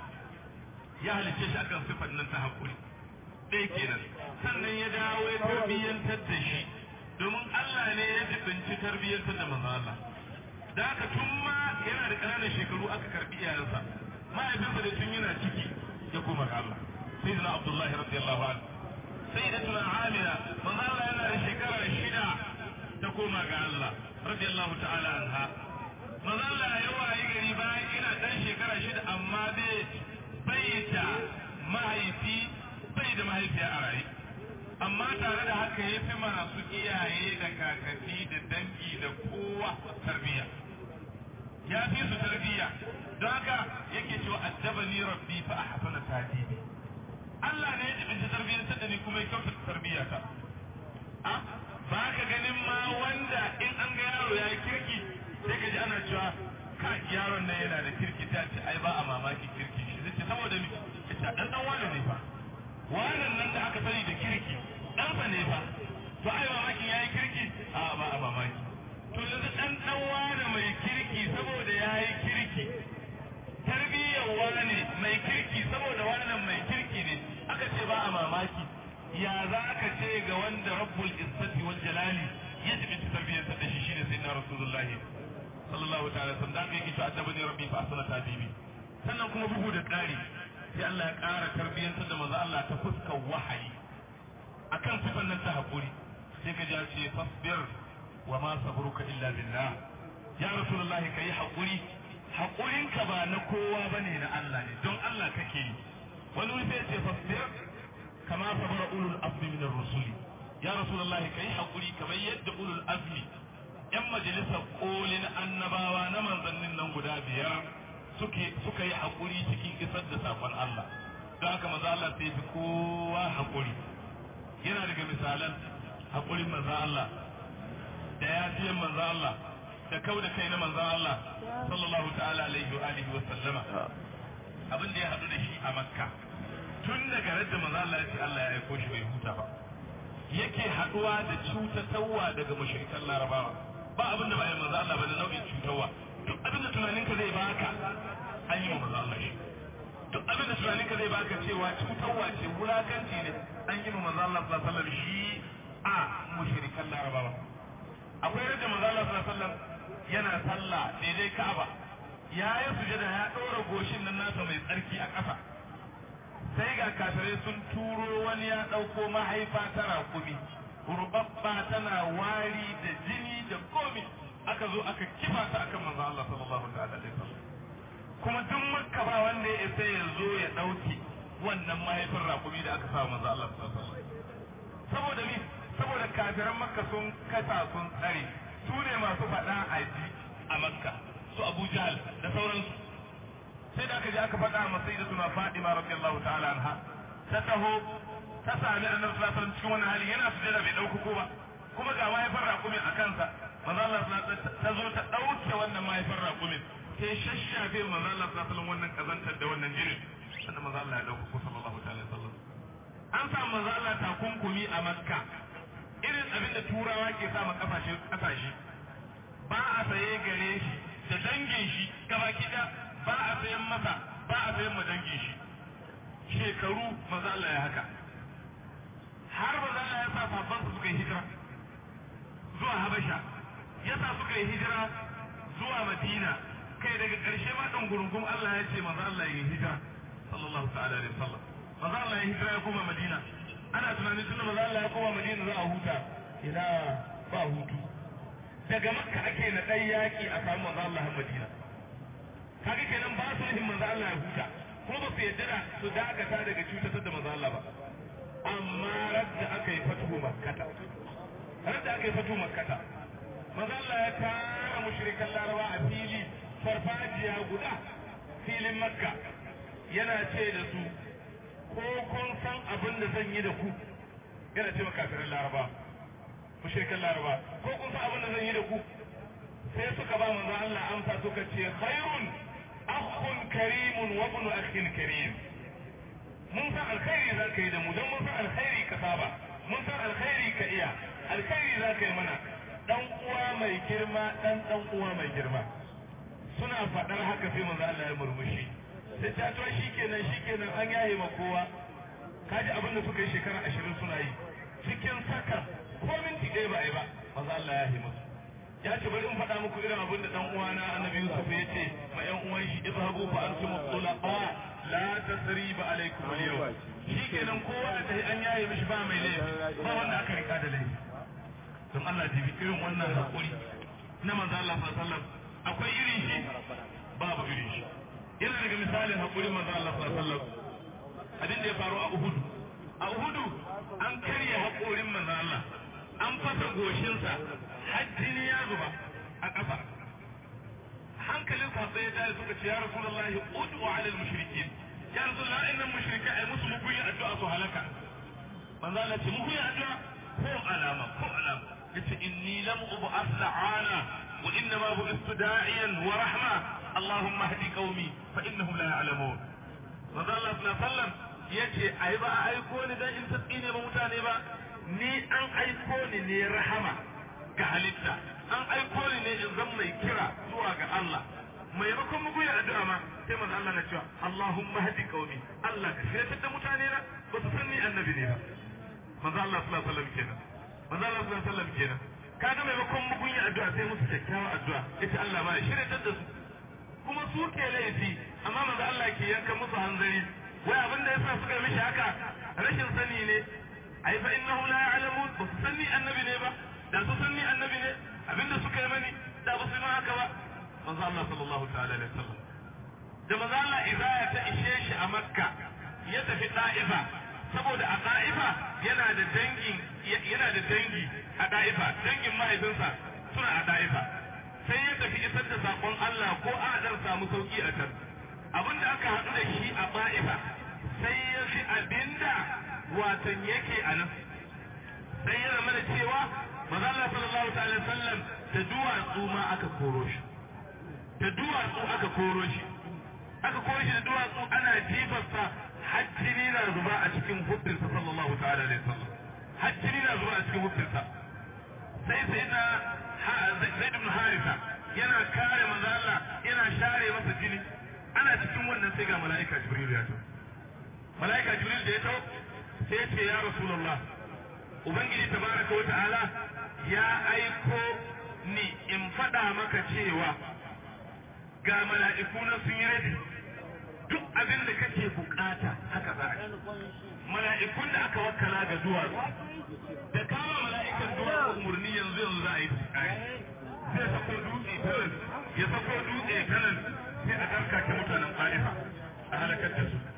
ya halicce shi akan sifar nan ta haƙuri ɗaya kenan sannan ya dawo ya tarbiyyantar da shi domin Allah ne ya jibinci tarbiyyantar da manzo Allah da haka tun ma yana da ƙananan shekaru aka karbi iyayensa mahaifinsa da tun yana ciki ya koma ga Allah sayyidina Abdullahi radiyallahu anhu sayyidatuna Amina manzo Allah yana da shekara shida ta koma ga Allah radiyallahu ta'ala anha manzo Allah ya wayi gari bayan ina dan shekara shida amma bai bai da mahaifi bai da mahaifiya a raye amma tare da haka ya fi masu iyaye da kakanni da dangi da kowa tarbiyya ya fi su tarbiyya don haka yake cewa addabani rabbi fa ahsana tadibi Allah ne ya jibinta tarbiyyar da ni kuma ya kyautata tarbiyyata a ba ka ganin ma wanda in an ga yaro ya yi kirki sai ka ji ana cewa ka yaron nan yana da kirki ta ce ai ba a mamaki kirki shi zai ce saboda mi ya ce dan dan wani ne fa wannan nan da aka sani da kirki dan fa ne fa to ai mamaki ya yi kirki a ba a mamaki to yanzu dan dan wani mai kirki saboda ya yi kirki tarbiyyar wani mai kirki saboda wannan mai kirki ne aka ce ba a mamaki ya za ka ce ga wanda rabbul izzati wal jalali ya jibi tarbiyyar da shi shine sayyidina rasulullahi sallallahu ta'ala sallam da yake cewa addabani rabbi fa asana tadibi sannan kuma bugu da ƙari sai Allah ya ƙara tarbiyyantar da manzo Allah ta fuskar wahayi akan sifan nan ta hakuri sai ka ja ce fasbir wa ma sabruka illa billah ya rasulullahi kai hakuri haƙurinka ba na kowa ba ne na Allah ne don Allah kake yi wani wuri sai ce fasbir kama sabara ulul azmi min ar-rusuli ya rasulullah kai haƙuri kamar yadda ulul azmi yan majalisar kolin annabawa na manzannin nan guda biyar suke suka yi haƙuri cikin isar da sakon Allah don haka maza Allah sai fi kowa haƙuri yana daga misalan haƙurin manzo Allah da yafiyan manzo Allah da kau da kai na manzon Allah sallallahu ta'ala alaihi wa alihi wa sallama abin da ya hadu da shi a makka tun daga radda manzon Allah ya ce Allah ya aiko shi bai huta ba yake haduwa da cutatarwa daga mushrikan larabawa ba abin da ba ya manzon Allah ba da nau'in cutarwa duk abin da tunaninka zai baka an yi wa manzo Allah shi duk abin da tunaninka zai baka cewa cutarwa ce wulakanci ne an yi wa manzo Allah sallallahu alaihi wasallam shi a mushrikan larabawa akwai rage manzo Allah sallallahu alaihi wasallam yana sallah daidai Ka'aba ya yi sujada ya ɗora goshin nan nasa mai tsarki a ƙasa sai ga kafirai sun turo wani ya ɗauko mahaifa ta rakumi rubabba tana wari da jini da komi aka zo aka kifa ta akan manzo Allah sallallahu alaihi wasallam kuma duk makka ba wanda ya isa ya zo ya ɗauki wannan mahaifin rakumi da aka sa manzo Allah sallallahu alaihi wasallam saboda me saboda kafiran makka sun kasa sun tsare su ne masu faɗa a ji a makka su abu jahal da sauransu sai da aka je aka faɗa a masai da suna fadima radiyallahu ta'ala anha ta taho ta sami annabi sallallahu alaihi wasallam cikin wannan hali yana sujada bai dauko ko ba kuma ga mahaifar rakumin a kansa manzo Allah ta zo ta dauke wannan mahaifar rakumin sai shashafe manzo Allah sallallahu alaihi wasallam wannan kazantar da wannan jinin sannan manzo Allah ya dauko ko sallallahu ta'ala wasallam an sa manzo Allah takunkumi a makka irin abin da turawa ke sa ma kafashe kasashe ba a saye gare shi da dangin shi gaba kida ba a sayan masa ba a sayan ma dangin shi shekaru maza Allah ya haka har maza Allah ya sa sabban su suka yi hijira zuwa Habasha ya sa suka yi hijira zuwa Madina kai daga ƙarshe ma dan gurungum Allah ya ce maza Allah ya yi hijira sallallahu ta'ala alaihi wasallam maza Allah ya hijira ya koma Madina ana tunanin tunda maza Allah ya koma Madina za a huta ina ba hutu daga makka ake na ɗan yaƙi a samu manzo Allah a Madina kaga kenan ba su yin manzo Allah ya huta kuma ba su yadda da su dakata daga cutar da manzo Allah ba amma radda aka yi fatuhu makkata radda aka yi fatuhu makkata manzo Allah ya tara mushrikan laraba a fili farfajiya guda filin makka yana ce da su ko kun san abin da zan yi da ku yana ce makafirin laraba mushrikan laraba ko kun san abin da zan yi da ku sai suka ba manzo Allah amsa suka ce khairun akhun karimun wa ibn akhin karim mun san alkhairi za ka yi da mu don mun san alkhairi ka saba mun san alkhairi ka iya alkhairi za ka yi mana dan uwa mai girma dan dan uwa mai girma suna faɗar haka sai manzo Allah ya murmushi sai ta to shikenan shikenan an yaye ma kowa kaji abin da suka yi shekara ashirin suna yi cikin saka ko minti ɗaya ba a yi ba maza Allah ya yi musu ya ce bari in faɗa muku irin abin da ɗan uwana annabi Yusuf ya ce ma ƴan uwan shi idhabu fa antum tulaqa la tasriba alaykum al-yawm shikenan kowa da tahi an yaye mishi ba mai laifi ba wanda aka rika da laifi don Allah jibi irin wannan hakuri na manzo Allah sallallahu alaihi wasallam akwai irin shi babu irin shi yana daga misalin hakurin manzo Allah sallallahu alaihi wasallam abin da ya faru a Uhud a Uhud an karya haƙorin manzo Allah an fasa goshinsa har jini ya zuba a ƙasa hankalin sahabbai ya dai suka ce ya rasulullahi ud'u 'ala al-mushrikeen ya rasulullah innan mushrika ai musu muguyin addu'a su halaka manzo Allah ce muguyin addu'a ko alama ko alama yace inni lam ub'ath la'ana wa innama bu'ithtu da'iyan wa rahma allahumma hdi qaumi fa innahum la ya'lamun manzo Allah sallallahu alaihi wasallam yace ai ba a aiko ni dan in tsine ba mutane ba ni an aiko ni ne rahama ga halitta an aiko ni ne in zan mai kira zuwa ga Allah maimakon mugu ya addu'a ma sai manzo Allah na cewa Allahumma hadi qaumi Allah ka shirya da mutane na ba su san ni annabi ne ba manzo Allah sallallahu alaihi wasallam kenan manzo Allah sallallahu alaihi wasallam kenan kaga maimakon mugu ya addu'a sai musu kyakkyawa addu'a yace Allah ma ya shirya da su kuma su ke laifi amma manzo Allah ke yanka musu hanzari wai abin da yasa suka mishi haka rashin sani ne ai fa innahum la ya'lamun ba su sanni annabi ne ba da su sanni annabi ne abinda suka yi mani da ba su yi haka ba manzo Allah sallallahu ta'ala alaihi wasallam da manzo Allah izaya ta ishe shi a Makka ya tafi Da'ifa saboda a Da'ifa yana da dangin yana da dangi a Da'ifa dangin mahaifinsa suna a Da'ifa sai ya tafi isar da sakon Allah ko a dan samu sauki a can abinda aka haɗu da shi a Da'ifa sai ya fi abinda watan yake a nan sai ya zama da cewa manzo Allah sallallahu alaihi wasallam da duwatsu ma aka koro shi da duwatsu aka koro shi aka koro shi da duwatsu ana jifarsa hajjini na zuba a cikin hubbinsa sallallahu ta'ala alaihi wasallam hajjini na zuba a cikin hubbinsa sai sai na zaid ibn harisa yana kare manzo Allah yana share masa jini ana cikin wannan sai ga mala'ika Jibril ya taho mala'ika Jibril da ya taho sai ce ya Rasulullah Ubangiji tabaraka wa ta'ala ya aiko ni in faɗa maka cewa ga mala'iku na sun yi rabi duk abin da kake bukata haka za a yi mala'ikun da aka wakala ga duwatsu da kama mala'ikan duwatsu umarni yanzu yanzu za a yi sai sako dutse tanan ya sako dutse tanan sai a karkace mutanen ƙarifa a halakar da su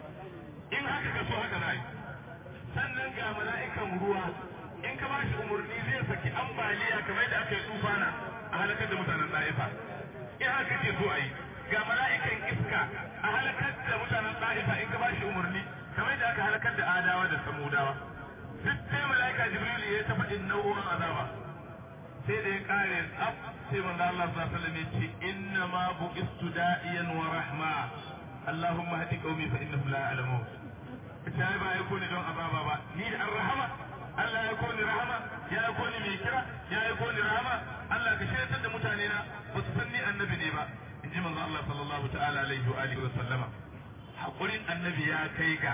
in haka ka so haka za a yi sannan ga mala'ikan ruwa in ka ba shi umarni zai saki ambaliya kamar da aka yi tufana a halakar da mutanen ɗa'ifa in haka ke so a yi ga mala'ikan iska a halakar da mutanen ɗa'ifa in ka ba shi umarni kamar da aka halakar da adawa da samudawa duk sai mala'ika jibril ya taɓa in nau'o'in azaba sai da ya kare tsaf sai manzo Allah sallallahu alaihi wasallam ya ce inna ma bu'istu da'iyan wa rahma Allahumma hadi qaumi fa innahum la ya'lamun ita ai ba ya kone don azaba ba ni da ar-rahama Allah ya kone rahama ya ya kone mai kira ya ya kone rahama Allah ka shiryatar da mutane na ba su san ni annabi ne ba in ji manzo Allah sallallahu ta'ala alaihi wa alihi wa sallama hakurin annabi ya kai ga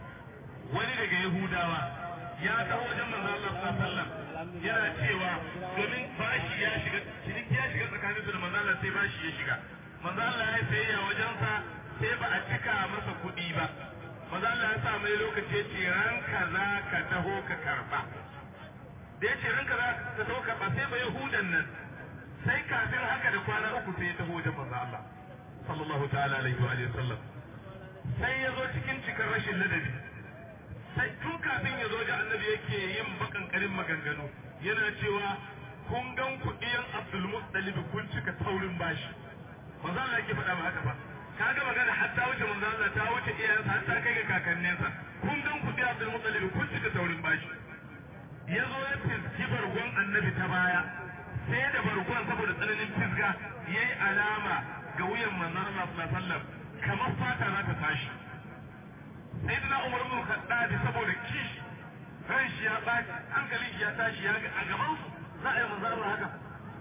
wani daga Yahudawa ya taho wajen manzo Allah sallallahu alaihi wasallam yana cewa domin bashi ya shiga ciniki ya shiga tsakanin su da manzo Allah sai bashi ya shiga manzo Allah ya sayayya wajen sa sai ba a cika masa kuɗi ba manzo Allah ya sa mai lokaci ya ce ran kaza ka taho ka karba da ya ce ran kaza ka taho karba sai ba yahudan nan sai kafin haka da kwana uku sai ya taho wajen manzo Allah sallallahu ta'ala alaihi wa sallam sai ya zo cikin cikar rashin ladabi sai tun kafin ya zo da annabi yake yin bakankarin maganganu yana cewa kun gan kuɗiyan Abdul Muttalib kun cika taurin bashi manzo Allah yake faɗa haka ba kaga magana hatta wuce manzo Allah ta wuce iyayensa har ta kai ga kakanninsa kun gan kuɗi Abdul Muttalib kun cika taurin bashi ya zo ya fiski bargon annabi ta baya sai da bargon saboda tsananin fisga yayi alama ga wuyan manzo Allah sallallahu alaihi wasallam kamar fata za ta tashi sai dina umar bin khattabi saboda kishi ran shi ya baci hankalin shi ya tashi ya ga a gaban su za a yi manzo Allah haka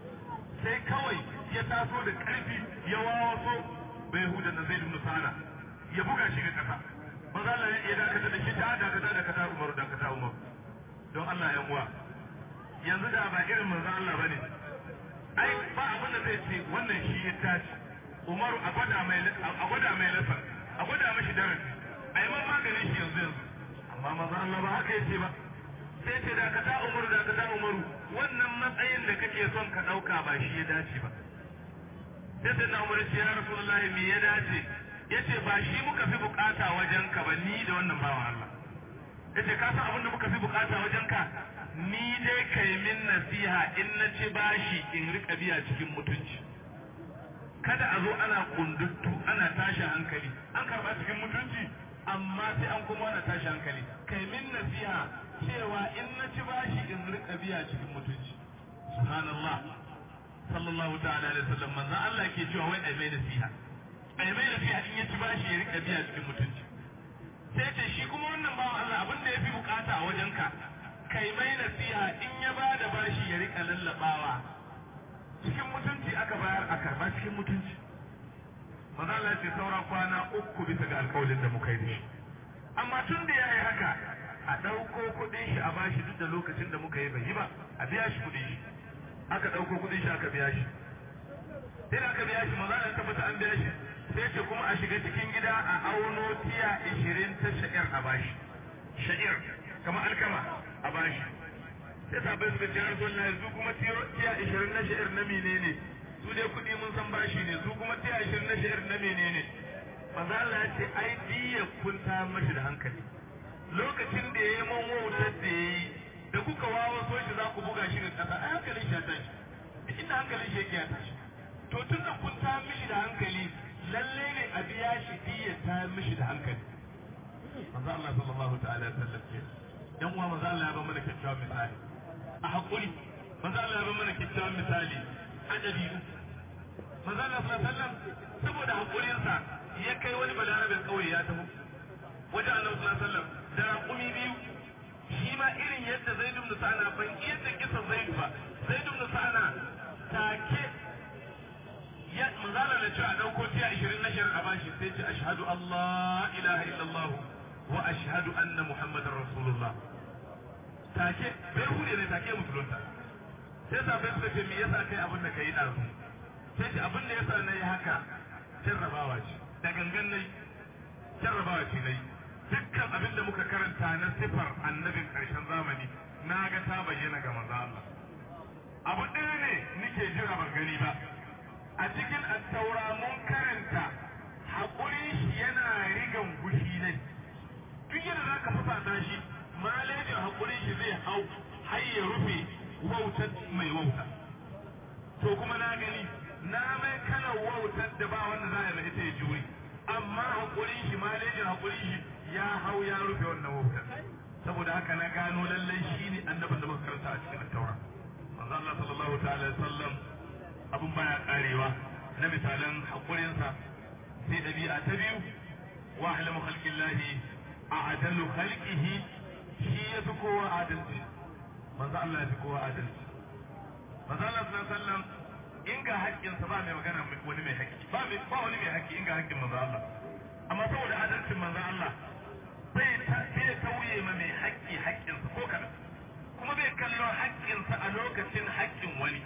sai kawai ya taso da karfi ya wawaso bai huda na zai dunu sana ya buga shi ga kasa manzo Allah ya dakata da shi ta dakata dakata Umar dakata Umar don Allah ya uwa yanzu da ba irin manzo Allah bane ai ba abin da zai ce wannan shi ya tashi Umaru a gwada mai a gwada mai lafa a gwada mashi darasi a yi maganin shi yanzu yanzu amma maza Allah ba haka yace ba sai ce da ka ta umaru da ka ta umaru wannan matsayin da kake son ka ɗauka ba shi ya dace ba sai sai na umaru ce ya rasulullah me ya dace yace ba shi muka fi bukata wajen ka ba ni da wannan bawan Allah yace ka san abin da muka fi bukata wajen ka ni dai kai min nasiha in na ci bashi in rika biya cikin mutunci kada a zo ana kunduttu ana tashi hankali an karba cikin mutunci amma sai an kuma wani tashi hankali kai min nasiha cewa in na ci bashi in rika biya cikin mutunci subhanallah sallallahu ta'ala alaihi wasallam manzo Allah ke cewa wai ai mai nasiha ai mai nasiha in ya ci bashi ya rika biya cikin mutunci sai ce shi kuma wannan bawan Allah abin da yafi bukata a wajenka kai mai nasiha in ya bada bashi ya rika lallabawa cikin mutunci aka bayar a karba cikin mutunci maza Allah ce saura kwana uku bisa ga alkawalin da muka yi da shi amma tun da ya yi haka a ɗauko kuɗin shi a bashi duk da lokacin da muka yi bai yi ba a biya shi kuɗin shi aka ɗauko kuɗin shi aka biya shi sai da aka biya shi maza Allah tabbata an biya shi sai ce kuma a shiga cikin gida a auno tiya ishirin ta sha'ir a bashi sha'ir kamar alkama a bashi sai sabai suka ce rasul na yanzu kuma tiya ishirin na sha'ir na menene su dai kuɗi mun san bashi ne su kuma tiya ishirin na sha'ir na menene manzo Allah ya ce ai diya kun ta mashi da hankali lokacin da yayi mun wautar da yayi da kuka wawo so shi za ku buga shi ga kasa ai hankalin shi ya tashi duk inda hankalin shi yake ya tashi to tun da kun ta mishi da hankali lalle ne a biya shi diya ta mishi da hankali manzo Allah sallallahu ta'ala alaihi wasallam ce dan uwa manzo Allah ya ba mana kyakkyawan misali a hakuri manzo Allah ya ba mana kyakkyawan misali a dabi'u manzo Allah sallallahu alaihi wasallam saboda hakurinsa ya kai wani balarabin kauye ya taho wajen Allah sallallahu alaihi wasallam da raƙumi biyu shi ma irin yadda Zaid ibn Sa'ana ban yadda kisa Zaid ba Zaid ibn Sa'ana take ya manzala da cewa dauko tiya 20 na shari'a bashi sai ce ashhadu Allah ilaha illallah wa ashhadu anna muhammadar rasulullah take bai hude ne take musulunta sai sabai suka ce me yasa kai abin da kai dazu sai ce abin da yasa nayi haka jarrabawa ce da gangan nayi jarrabawa ce nayi dukkan abin da muka karanta na sifar annabin karshen zamani na ga ta bayyana ga manzo Allah abu ɗaya ne nike jira ban gani ba a cikin attaura mun karanta haƙuri shi yana rigan gushi ne duk yadda za ka fasa shi malejin haƙuri shi zai hau har ya rufe wautar mai wauta to kuma na gani na mai kalar wautar da ba wanda za a yi ita ya juri amma haƙuri shi malejin haƙuri shi ya hau ya rufe wannan wautar saboda haka na gano lallai shi ne annabin da muka karanta a cikin attaura manzo Allah sallallahu ta'ala alaihi wasallam abun baya karewa na misalan hakurinsa sai dabi'a ta biyu wa ahlamu khalqillahi a'dalu khalqihi shi ya fi kowa adalci manzo Allah ya fi kowa adalci manzo Allah sallallahu alaihi wasallam in ga haƙƙinsa ba mai magana wani mai haƙƙi ba mai ba wani mai haƙƙi in ga haƙƙin manzo Allah amma saboda adalcin manzo Allah bai bai tauye ma mai haƙƙi haƙƙinsa ko kadan kuma bai kallon haƙƙinsa a lokacin haƙƙin wani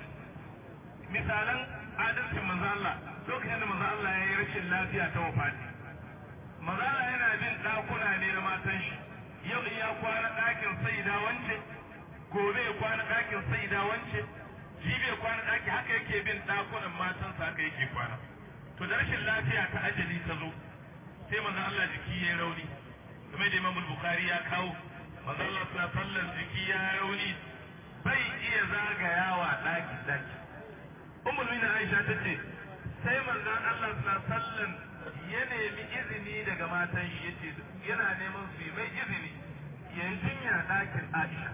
misalan adalcin manzo Allah lokacin da manzo Allah ya yi rashin lafiya ta wafati manzo Allah yana bin ɗakuna ne na matan shi yau ya kwana ɗakin saida wance gobe ya kwana ɗakin saida wance jibi ya kwana ɗaki haka yake bin ɗakunan matansa haka yake kwana to da rashin lafiya ta ajali ta zo sai manzo Allah jiki ya rauni kuma da Imam Bukhari ya kawo manzo Allah sallallahu alaihi jiki ya rauni bai iya zagayawa daki daki ummul mu'minin Aisha tace sai manzo Allah sallallahu alaihi ya nemi izini daga matan shi yace yana neman su yi mai izini ya yi jinya dakin Aisha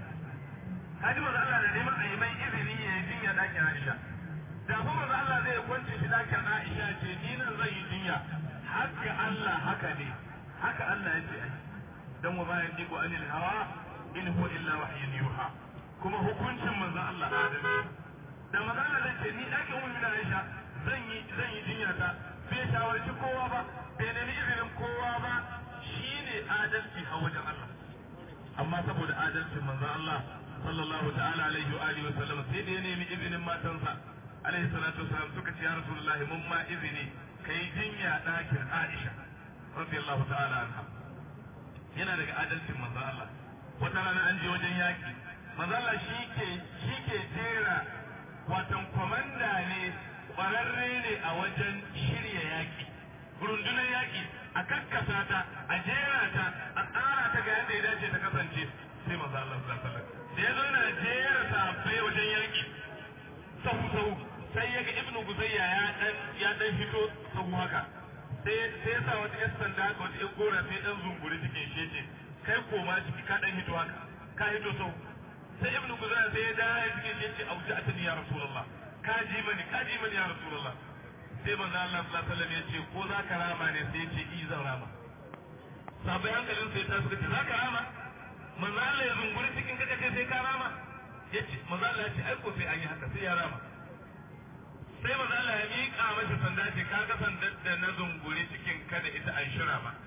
kaji manzo Allah da neman a yi mai izini ya yi jinya dakin Aisha da kuma manzo Allah zai kwance shi dakin Aisha ce ni nan zai yi jinya haka Allah haka ne haka Allah ya ce ai dan wa bayan diku anil hawa in huwa illa wahyun yuha kuma hukuncin manzon Allah adalci da manzon Allah zai ce ni dake ummu da Aisha zan yi zan yi jinya ta bai shawarci kowa ba bai nemi izinin kowa ba shine adalci a wajen Allah amma saboda adalcin manzon Allah sallallahu ta'ala alaihi wa alihi wa sallam sai da ya nemi izinin matansa alaihi salatu wasalam suka ce ya rasulullahi mun ma izini kai jinya dakin Aisha radiyallahu ta'ala anha yana daga adalcin manzo Allah wata rana an je wajen yaki manzo Allah shike shike jera watan komanda ne kwararre ne a wajen shirya yaki rundunar yaki a kakkasa ta a jera ta a tsara ta ga yadda ya dace ta kasance sai manzo Allah sallallahu alaihi wasallam da ya zo yana jera sahabbai wajen yaki sahu sahu sai ya ga ibnu guzayya ya dan ya dan fito sahu haka sai sai ya sa wata yan sanda haka wata yan gora sai dan zunguri cikin shi ce kai koma ciki ka dan hito haka ka hito sau sai ibnu guzayya sai ya dawo cikin shi ce auji atani ya rasulullah ka ji mani ka ji mani ya rasulullah sai manzo Allah sallallahu alaihi wasallam ya ce ko za ka rama ne sai ya ce i zan rama sabai hankalin sai ta suka ce za ka rama manzo Allah ya zunguri cikin kaga ce sai ka rama yace manzo Allah ya ce ai ko sai an yi haka sai ya rama sai manzo Allah ya miƙa masa sanda ce ka ga sandar da na zunguri cikin kada ita an shira ma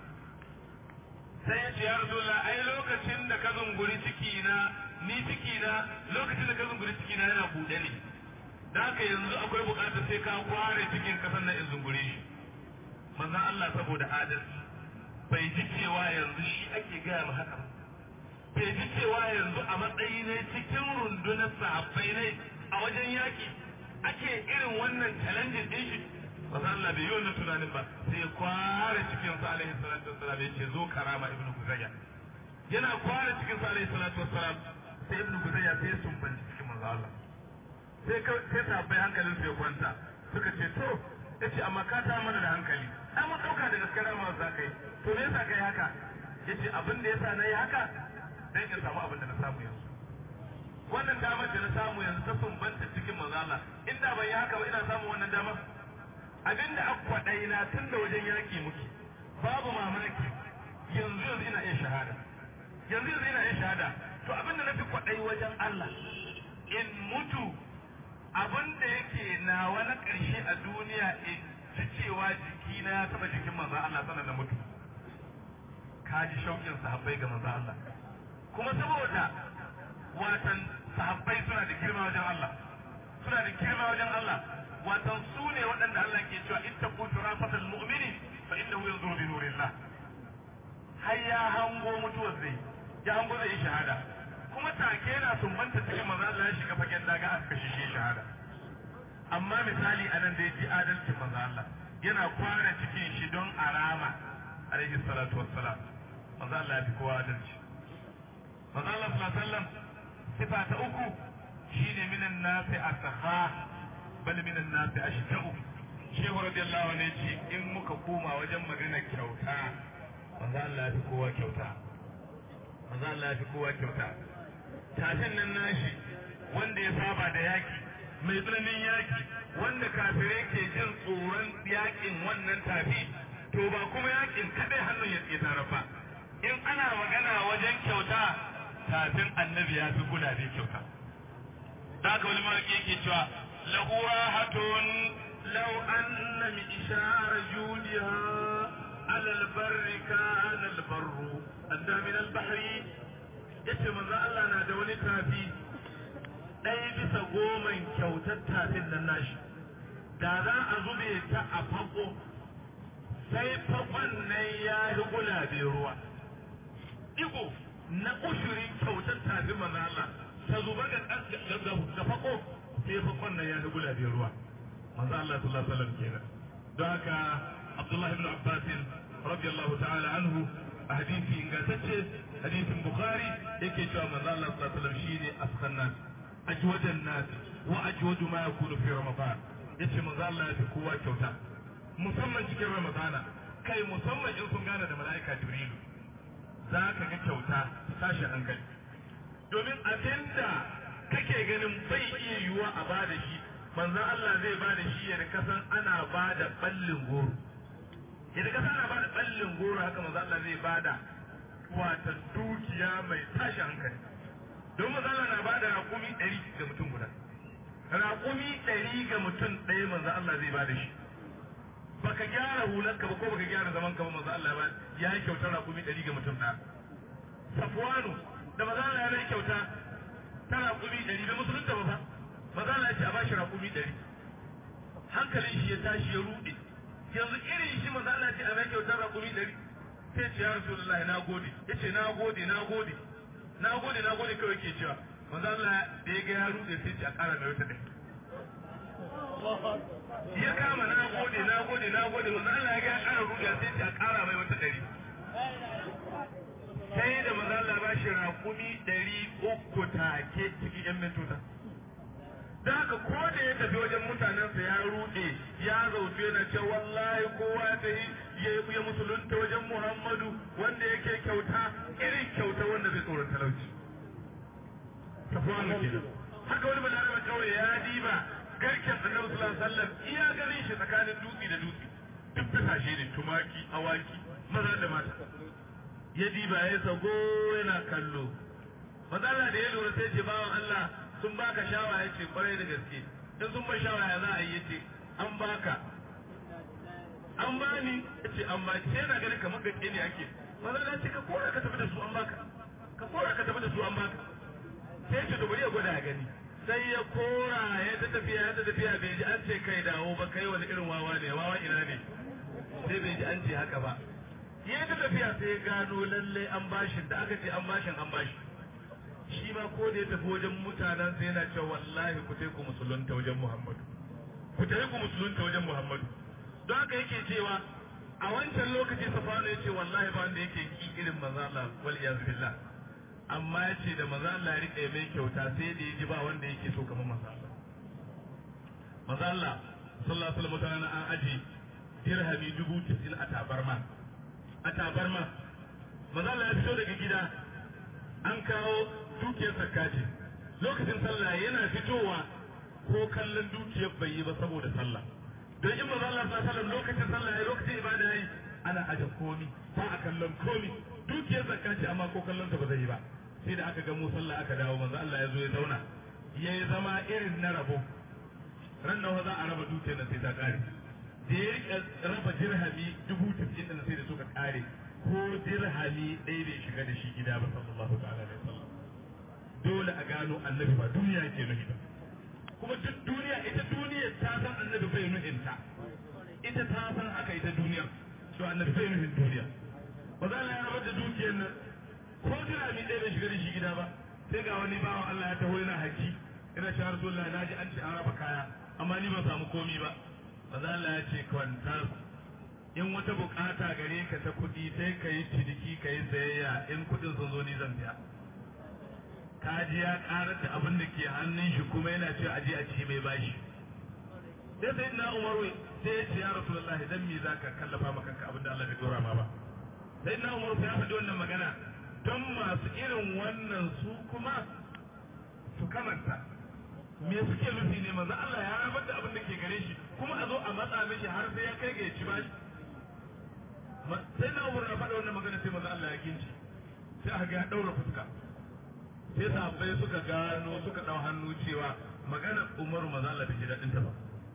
sai ya ce ya rasulullah ai lokacin da ka zunguri ciki na ni ciki na lokacin da ka zunguri ciki na yana buɗe ne da haka yanzu akwai buƙatar sai ka kware cikin kasan na in zungure shi manzon Allah saboda adalci bai ji cewa yanzu shi ake gaya ma haka bai ji cewa yanzu a matsayi ne cikin rundunar sahabbai ne a wajen yaki ake irin wannan challenge din shi ba Allah bai yi wannan tunanin ba sai kware cikin sa alaihi salatu wassalam ya ce zo karama ibnu kuzayya yana kware cikin sa alaihi salatu wassalam sai ibnu kuzayya sai sun ban cikin manzo Allah sai sai sahabbai hankalin su ya kwanta suka ce to yace amma ka ta mana da hankali ai mun dauka da gaskiya ma za ka yi to me yasa kai haka yace abin da yasa nayi haka dan in samu abin da na samu yanzu wannan damar da na samu yanzu ta sumbanta cikin manzala inda ban yi haka ba ina samun wannan damar abin da aka kwaɗai na tun da wajen yaƙi muke babu mamaki yanzu yanzu ina iya shahada yanzu yanzu ina iya shahada to abin da na fi kwaɗai wajen Allah in mutu abin da yake nawa na ƙarshe a duniya in ji cewa jikina ya taɓa jikin manzo Allah sanar da mutu ka ji shauƙin sahabbai ga manzo Allah kuma saboda watan sahabbai suna da girma wajen Allah suna da girma wajen Allah watan su ne waɗanda Allah ke cewa ittaqu turafatal mu'mini fa innahu yanzuru bi nurillah har ya hango mutuwar zai ya hango zai yi shahada kuma take yana sumbanta cikin manzo Allah ya shiga fagen daga aka kashe shi shahada amma misali anan da yaji adalcin manzo Allah yana kwana cikin shi don arama alaihi salatu wassalam manzo Allah ya fi kowa adalci manzo Allah sallallahu alaihi wasallam sifa ta uku shine minan nasi asha bal minan nasi ashtau shehu radiyallahu anhu yace in muka koma wajen magana kyauta manzo Allah ya fi kowa kyauta manzo Allah ya fi kowa kyauta tashin nan nashi wanda ya saba da yaki mai tsananin yaki wanda kafirai ke jin tsoron yakin wannan tafi to ba kuma yakin kadai hannun ya tsaye ba in ana magana wajen kyauta tafin annabi ya fi gulabe kyauta da haka wani mawaƙi yake cewa lahu rahatun law anna min ishara judiha ala albarri kana albarru adda min albahri yace manzo Allah na da wani tafi ɗaya bisa goman kyautar tafin nan nashi da za a zube ta a fako sai fakon nan ya yi gulabe ruwa igo na ushurin kyautar tafin manzo Allah ta zuba ga ga fako sai fakon nan ya yi gulabe ruwa manzo Allah sallallahu alaihi wasallam kenan don haka Abdullah ibn Abbas radiyallahu ta'ala anhu a hadisi ingantacce hadisin Bukhari yake cewa manzo Allah sallallahu alaihi wasallam shine askan nas ajwadan nas wa ajwadu ma yakunu fi ramadan yace manzo Allah ya fi kowa kyauta musamman cikin ramadana kai musamman in sun gane da mala'ika jibrilu za ka ga kyauta tashi hankali domin abinda kake ganin bai iya yiwuwa a bada shi manzon Allah zai bada shi yadda kasan ana bada ballin goro yadda kasan ana bada ballin goro haka manzon Allah zai bada wata dukiya mai tashi hankali don manzon Allah na bada raƙumi ɗari ga mutum guda raƙumi ɗari ga mutum ɗaya manzon Allah zai bada shi baka gyara hulanka ba ko baka gyara zaman ka ba manzo Allah ba ya yi kyauta raƙumi ɗari ga mutum ɗaya Safwanu da manzo Allah ya yi kyauta ta raƙumi ɗari da musulunta ba fa manzo Allah ya ce a bashi raƙumi ɗari hankalin shi ya tashi ya ruɗe yanzu irin shi manzo Allah ya ce a mai kyauta raƙumi ɗari sai ce ya Rasulullahi na gode ya ce na gode na gode na gode na gode kawai ke cewa manzo Allah da ya ga ya ruɗe sai ce a ƙara da wata ɗari ya kama na gode na gode na gode manzo Allah ya ga ƙara ruga sai ta ƙara mai wata ɗari sai da manzo Allah ba shi raƙumi ɗari uku take cikin ƴan mintuna da haka ko da ya tafi wajen mutanensa ya ruɗe ya zauce na ce wallahi kowa ya tafi ya ya musulunta wajen Muhammadu wanda yake kyauta irin kyauta wanda zai tsoron talauci tafiya kenan haka wani balarabe kawai ya diba garken annabi sallallahu alaihi wasallam iya ganin shi tsakanin dutse da dutse duk kasashe ne tumaki awaki maza da mata ya diba ya sago yana kallo matsala da ya lura sai ce bawan Allah sun baka shawara ya ce kwarai da gaske in sun ba shawara ya za a yi ya ce an baka an bani ya ce an baki sai yana ganin kamar gaske ne ake matsala ce ka kora ka tafi da su an baka ka kora ka tafi da su an baka sai ce to bari ya gwada ya gani sai ya kora ya ta tafiya ya ta tafiya bai ji an ce kai dawo ba kai wani irin wawa ne wawa ina ne sai bai ji an ce haka ba ya ta tafiya sai ya gano lalle an bashin da aka ce an bashin an bashi shi ma ko da ya tafi wajen mutanen sai yana cewa wallahi ku ku musulunta wajen Muhammadu ku ku musulunta wajen Muhammadu don haka yake cewa a wancan lokaci safano ya ce wallahi ba wanda yake ki irin manzo Allah wal iyaz billah amma ya ce da maza Allah ya riƙe mai kyauta sai da ya ji ba wanda yake so kamar maza Allah. Maza Allah sallallahu alaihi wasallam an aji dirhami dubu tisin a tabarma. A tabarma. Maza Allah ya fito daga gida an kawo dukiyar sakaci. Lokacin sallah yana fitowa ko kallon dukiyar bai yi ba saboda sallah. Don in maza Allah sallallahu alaihi lokacin sallah ya lokacin ibada yayi ana aje komi ba a kallon komi dukiyar zakaci amma ko kallon ta ba zai yi ba. sai da aka ga mu sallah aka dawo manzo Allah ya zo ya zauna ya yi zama irin na rabo ran nawa za a raba dukiyar nan sai ta kare da ya rika raba dirhami dubu tafiye da sai da suka kare ko dirhami ɗaya bai shiga da shi gida ba sallallahu ta'ala alaihi wasallam dole a gano annabi ba duniya ke nufi ba kuma duk duniya ita duniya ta san annabi bai nufin ta ita ta san haka ita duniya to annabi bai nufin duniya ba za a rabar da dukiyar nan ko dirhami ɗaya bai shiga da shi gida ba sai ga wani bawan Allah ya taho yana haki ina shi Rasulullah na ji an ce an raba kaya amma ni ban samu komi ba maza Allah ya ce kwanta in wata bukata gare ka ta kuɗi sai ka yi ciniki ka yi sayayya in kuɗin sun zo ni zan biya kaji ya karar da abin da ke hannun shi kuma yana ce aje a ci mai bashi sai sai na umaru sai ya ce ya rasulullahi dan me zaka kallafa maka kanka abin da Allah bai dora ma ba sai na umaru ya faɗi wannan magana don masu irin wannan su kuma su kamanta me suke nufi ne manzo Allah ya rabar da abin da ke gare shi kuma a zo a matsa mishi har sai ya kai ga ya ci bashi sai na umaru ya faɗa wannan magana sai manzo Allah ya kinci sai aka ga ya daura fuska sai sahabbai suka gano suka dau hannu cewa maganar Umaru manzo Allah bai ji dadin ta ba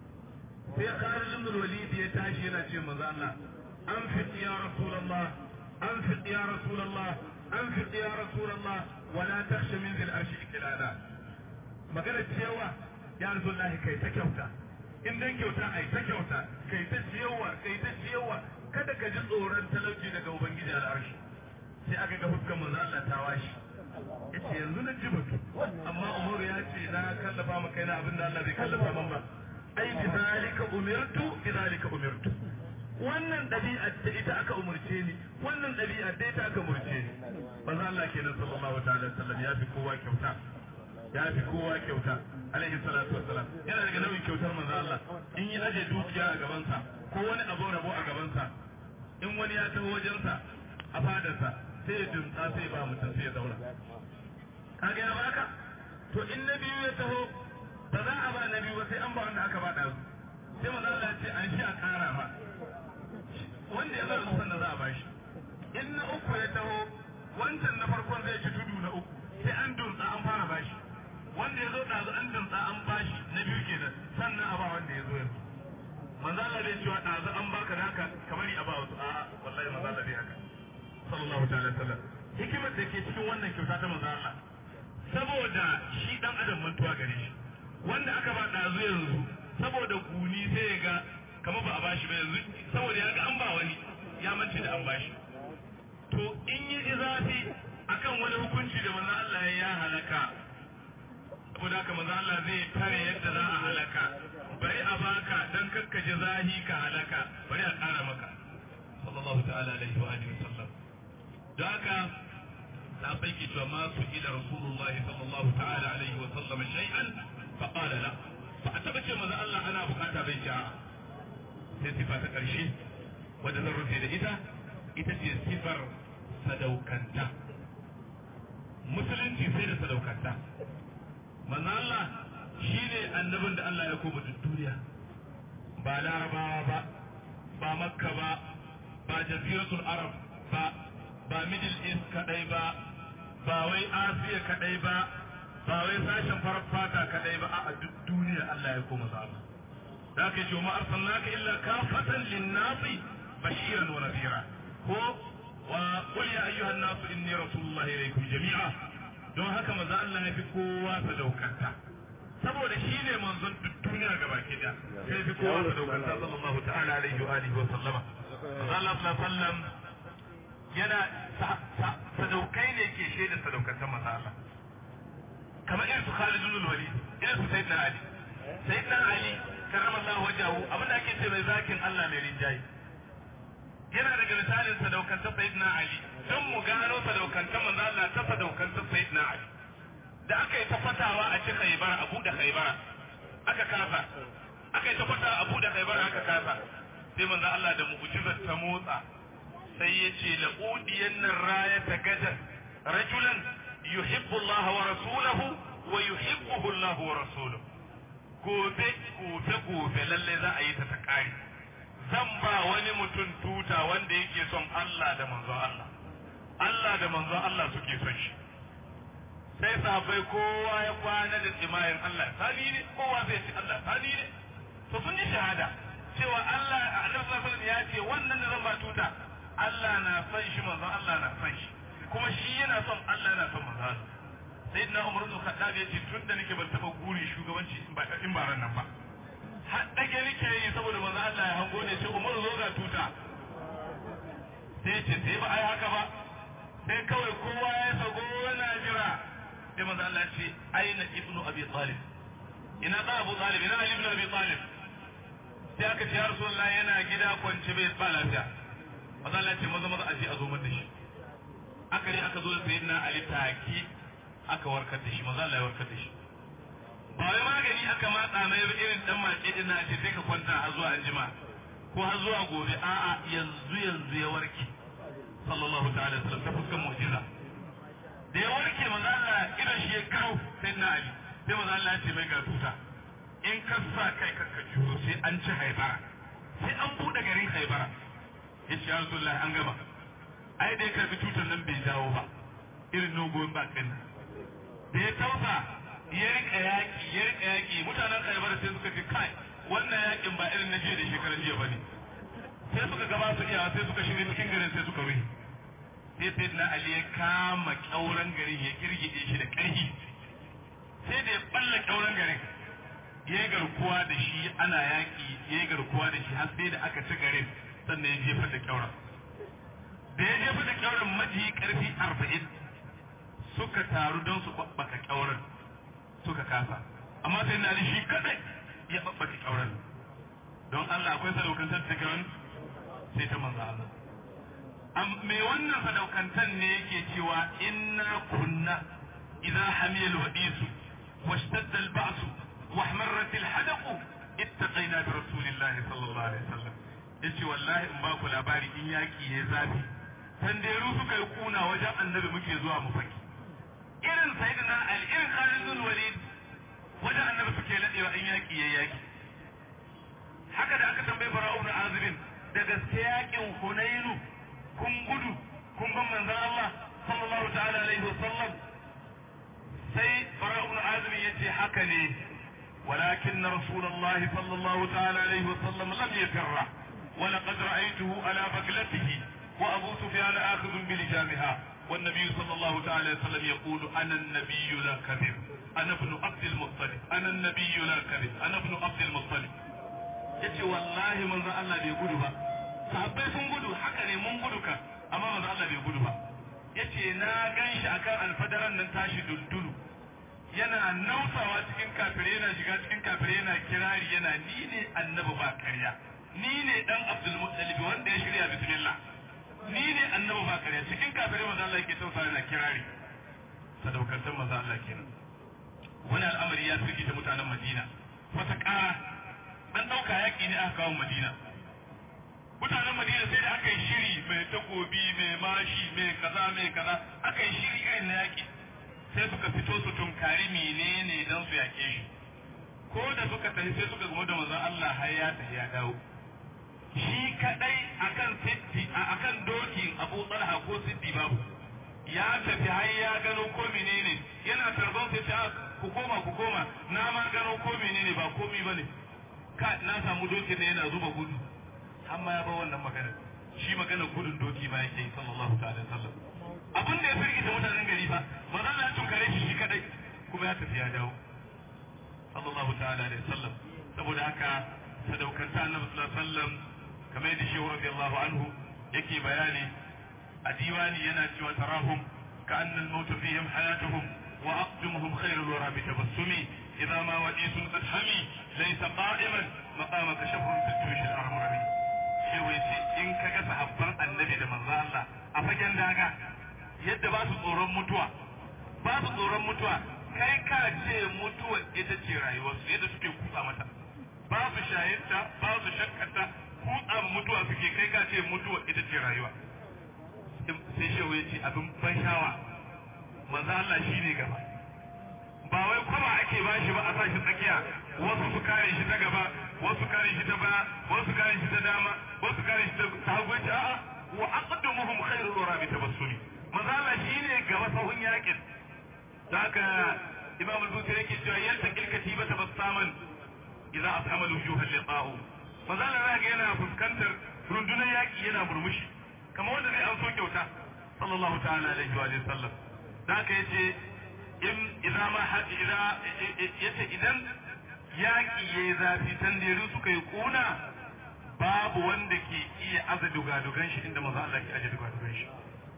sai Khalid ibn Walid ya tashi yana ce manzo Allah an fit ya Rasulullah an fit ya Rasulullah an fit ya Rasulullah wala takhsha min zil arshi ikilala magana cewa ya Rasulullah kai ta kyauta in dan kyauta ai ta kyauta kai ta ciyawa kai ta ciyawa kada ka ji tsoron talauci daga ubangiji al'arshi sai aka ga fuskar manzo Allah ta washi yace yanzu na ji batu amma Umar ya ce na kallafa maka yana abin da Allah bai kallafa man ba ai bi zalika umirtu bi zalika umirtu wannan dabi'a ta ita aka umurce ni wannan dabi'a dai ta aka umurce ni manzo Allah kenan sallallahu ta'ala sallam ya fi kowa kyauta ya fi kowa kyauta alaihi salatu wassalam yana daga nauyin kyautar manzo Allah in yi aje dukiya a gabansa ko wani abu rabo a gabansa in wani ya taho wajensa a fadarsa sai ya dumtsa sai ba mutum sai ya zauna kaga ya baka to in na biyu ya taho ba za a ba na biyu ba sai an ba wanda aka ba ɗazu sai maza Allah ce an shi a ƙara ma wanda ya zara san da za a ba shi in na uku ya taho wancan na farkon zai ci tudu na uku sai an dumtsa an fara ba shi wanda ya zo ɗazu an dumtsa an ba shi na biyu kenan sannan a ba wanda ya zo yanzu manzo Allah bai cewa ɗazu an baka da haka kamar a ba wasu a'a wallahi manzo Allah bai haka sallallahu ta'ala sallam hikimar da ke cikin wannan kyauta ta manzo Allah saboda shi dan adam mantuwa gare shi wanda aka ba dazu yanzu saboda guni sai ya ga kamar ba a bashi ba yanzu saboda ya ga an ba wani ya mance da an bashi to in yi ji zafi akan wani hukunci da manzo Allah ya halaka saboda haka manzo Allah zai tare yadda za a halaka bari a baka dan kakkaje zahi ka halaka bari a ƙara maka sallallahu ta'ala alaihi wa alihi wasallam da haka sahabbai ke cewa ma su ila rasulullahi sallallahu ta'ala alaihi wa sallam shay'an fa qala la fa a taba ce manzo Allah ana bukata bai ci sai sifa ta karshe wanda zan rufe da ita ita ce sifar sadaukanta musulunci sai da sadaukanta manzo Allah shine annabin da Allah ya koma duk duniya ba larabawa ba ba makka ba ba jaziratul arab ba ba middle east kadai ba ba wai asiya kadai ba ba wai sashen farar fata kadai ba a duk duniya Allah ya koma zaba da ka ce ma arsalnaka illa kafatan linnasi bashiran wa nadhira ko wa qul ya ayyuhan nas inni rasulullahi ilaykum jami'a don haka maza Allah ya fi kowa sadaukanta saboda shi ne manzon duk duniya gaba ki da sai fi kowa sadaukanta sallallahu ta'ala alaihi wa alihi wa sallama manzo Allah sallallahu alaihi wa sallam yana sadaukai ne ke shaida sadaukantar maza Allah kamar irin su Khalid ibn Walid irin su Sayyidina Ali Sayyidina Ali karrama Allah wajahu abin da ake ce mai zakin Allah mai rinjayi yana daga misalin sadaukantar Sayyidina Ali don mu gano sadaukantar manzo Allah ta sadaukantar Sayyidina Ali da aka yi ta fatawa a ci Khaybara a buɗe Khaybara aka kasa aka yi ta fatawa a buɗe Khaybara aka kasa sai manzo Allah da mu'jizar ta motsa sai ya ce la'udiyan nan raya ta gadan rajulan yuhibbu Allah wa rasulahu wa yuhibbuhu Allah wa rasuluhu gobe gobe gobe lalle za a yi ta ta kare zan ba wani mutum tuta wanda yake son Allah da manzon Allah Allah da manzon Allah suke son shi sai sahabbai kowa ya kwana da tsimayin Allah sani ne kowa zai ce Allah sani ne to sun yi shahada cewa Allah Annabi sallallahu alaihi ya ce wannan da zan ba tuta Allah na son shi manzon Allah na son shi kuma shi yana son Allah yana son manzon sayyidina Umar ibn Khattab ya ce tun da nake ban taba guri shugabanci in ba in ba ran nan ba har dage nake yi saboda manzon Allah ya hango ne sai Umar zo ga tuta sai ce sai ba ai haka ba sai kawai kowa ya sago yana jira sai manzo Allah ya ce aina ibnu abi talib ina da abu talib ina ali ibn abi talib sai aka ce ya rasulullah yana gida kwance bai ba lafiya manzo Allah ya ce maza maza aje a zo mata shi aka ne aka zo da sayyidina ali taki aka warkar da shi manzo Allah ya warkar da shi ba wai magani aka matsa mai irin dan mace din na ce sai ka kwanta har zuwa anjima ko har zuwa gobe a'a yanzu yanzu ya warke sallallahu ta'ala sallam ta fuskar mu'jiza da ya warke manzo Allah idan shi ya kawo sai na Ali sai manzo Allah ya ce mai ga tuta in ka sa kai ka ka juro sai an ci haibara sai an bude garin haibara yace ya Rasulullahi an gama ai dai karbi tutar nan bai dawo ba irin nogon ba kan da ya tausa ya rika yaki ya rika yaki mutanen haibara sai suka ce kai wannan yakin ba irin na jiya da shekaran jiya bane sai suka gaba su iya sai suka shirya cikin garin sai suka rufe sai sai na Ali ya kama kyauran garin ya girgide shi da ƙarfi sai da ya balla kyauran garin ya yi garkuwa da shi ana yaƙi ya yi garkuwa da shi har sai da aka ci garin sannan ya jefa da kyauran da ya jefa da kyauran maji ƙarfi arba'in suka taru don su babbaka kyauran suka kasa amma sai na Ali shi kadai ya babbaka kyauran don Allah akwai sadaukantar da kyauran sai ta manzo Allah me wannan sadaukantan ne yake cewa inna kunna idza hamiya alwadis washtadda alba'с wahmarrat alhadaq ittaqayna bi rasulillahi sallallahu alaihi wasallam yace wallahi in ba ku labari in yaki ya zafi tanderu suka yi kuna wajen annabi muke zuwa mu faki irin sayyidina ali irin khalid bin walid wajen annabi suke ladewa in yaki ya yaki haka da aka tambaye bara'u ibn azibin da gaske yakin hunainu kun gudu kun ban manzon Allah sallallahu ta'ala alaihi wasallam sai bara ibn azim yace haka ne ولكن رسول الله صلى الله تعالى عليه وسلم لم يفر ولقد رأيته على بكلته وأبو سفيان آخذ بلجامها والنبي صلى الله تعالى عليه وسلم يقول أنا النبي لا كذب أنا ابن عبد المطلب أنا النبي لا كذب أنا ابن عبد المطلب yace wallahi manzo Allah bai gudu ba sahabbai sun gudu haka ne mun gudu ka amma manzo Allah bai gudu ba yace na ganshi akan alfadaran nan tashi duldulu yana nausawa cikin kafire yana shiga cikin kafire yana kirari yana ni ne annabi ba karya ni ne dan Abdul Muttalib wanda ya shirya bismillah ni ne annabi ba karya cikin kafire manzo Allah yake tausa yana kirari sadaukantar manzo Allah kenan wani al'amari ya firgita mutanen Madina wata ƙara an ɗauka yaƙi ne aka kawo Madina mutanen Madina sai da aka yi shiri mai takobi mai mashi mai kaza mai kaza aka yi shiri irin na yaƙi sai suka fito su tunkari menene dan su yaƙe shi ko da suka tafi sai suka gama da manzon Allah har ya tafi ya dawo shi kadai akan siddi akan dokin Abu Talha ko siddi babu ya tafi har ya gano ko menene yana tarban sai ta ku koma ku koma na ma gano ko menene ba komi bane ka na samu dokin ne yana zuba gudu amma ya ba wannan magana shi magana gudun doki ba yake sallallahu ta'ala sallam abin da ya firgita mutanen gari fa maza na tunkare shi shi kadai kuma ya tafi ya dawo sallallahu ta'ala alaihi sallam saboda haka sadaukanta annabi sallallahu alaihi wasallam kamar yadda shehu radiyallahu anhu yake bayani a diwani yana cewa tarahum ka annal maut fihim hayatuhum wa aqdumuhum khairul wara bi tabassumi idza ma wadisun qad hami laysa qa'iman maqamaka shafrun fi tush al-armami shehu yace in kaga sahabban annabi da manzo Allah a fagen daga yadda ba su tsoron mutuwa ba su tsoron mutuwa kai ka ce mutuwa ita ce rayuwarsu yadda suke kutsa mata ba su shayinta ba su shakkata kutsa mutuwa suke kai ka ce mutuwa ita ce rayuwa sai shehu ya ce abin ban shawa manzo Allah shi ne gaba ba wai kuma ake ba shi ba a sa shi tsakiya wasu su kare shi ta gaba wasu kare shi ta baya wasu kare shi ta dama wasu kare shi ta hagu a'a wa aqdamuhum khairul wara bi tabassumi manzo Allah shi ne gaba sahun yakin da haka imam al-bukhari yake cewa yalta kilkati ba tabassaman idza ashama al-wujuh al-liqa'u manzo Allah ga yana fuskantar rundunar yaki yana murmushi kamar wanda zai an so kyauta sallallahu ta'ala alaihi wa sallam da haka yace in idza ma idza yace idan yaki yayi zafi tandiru suka yi kuna babu wanda ke iya aza dugadugan shi inda manzo Allah ke aje dugadugan shi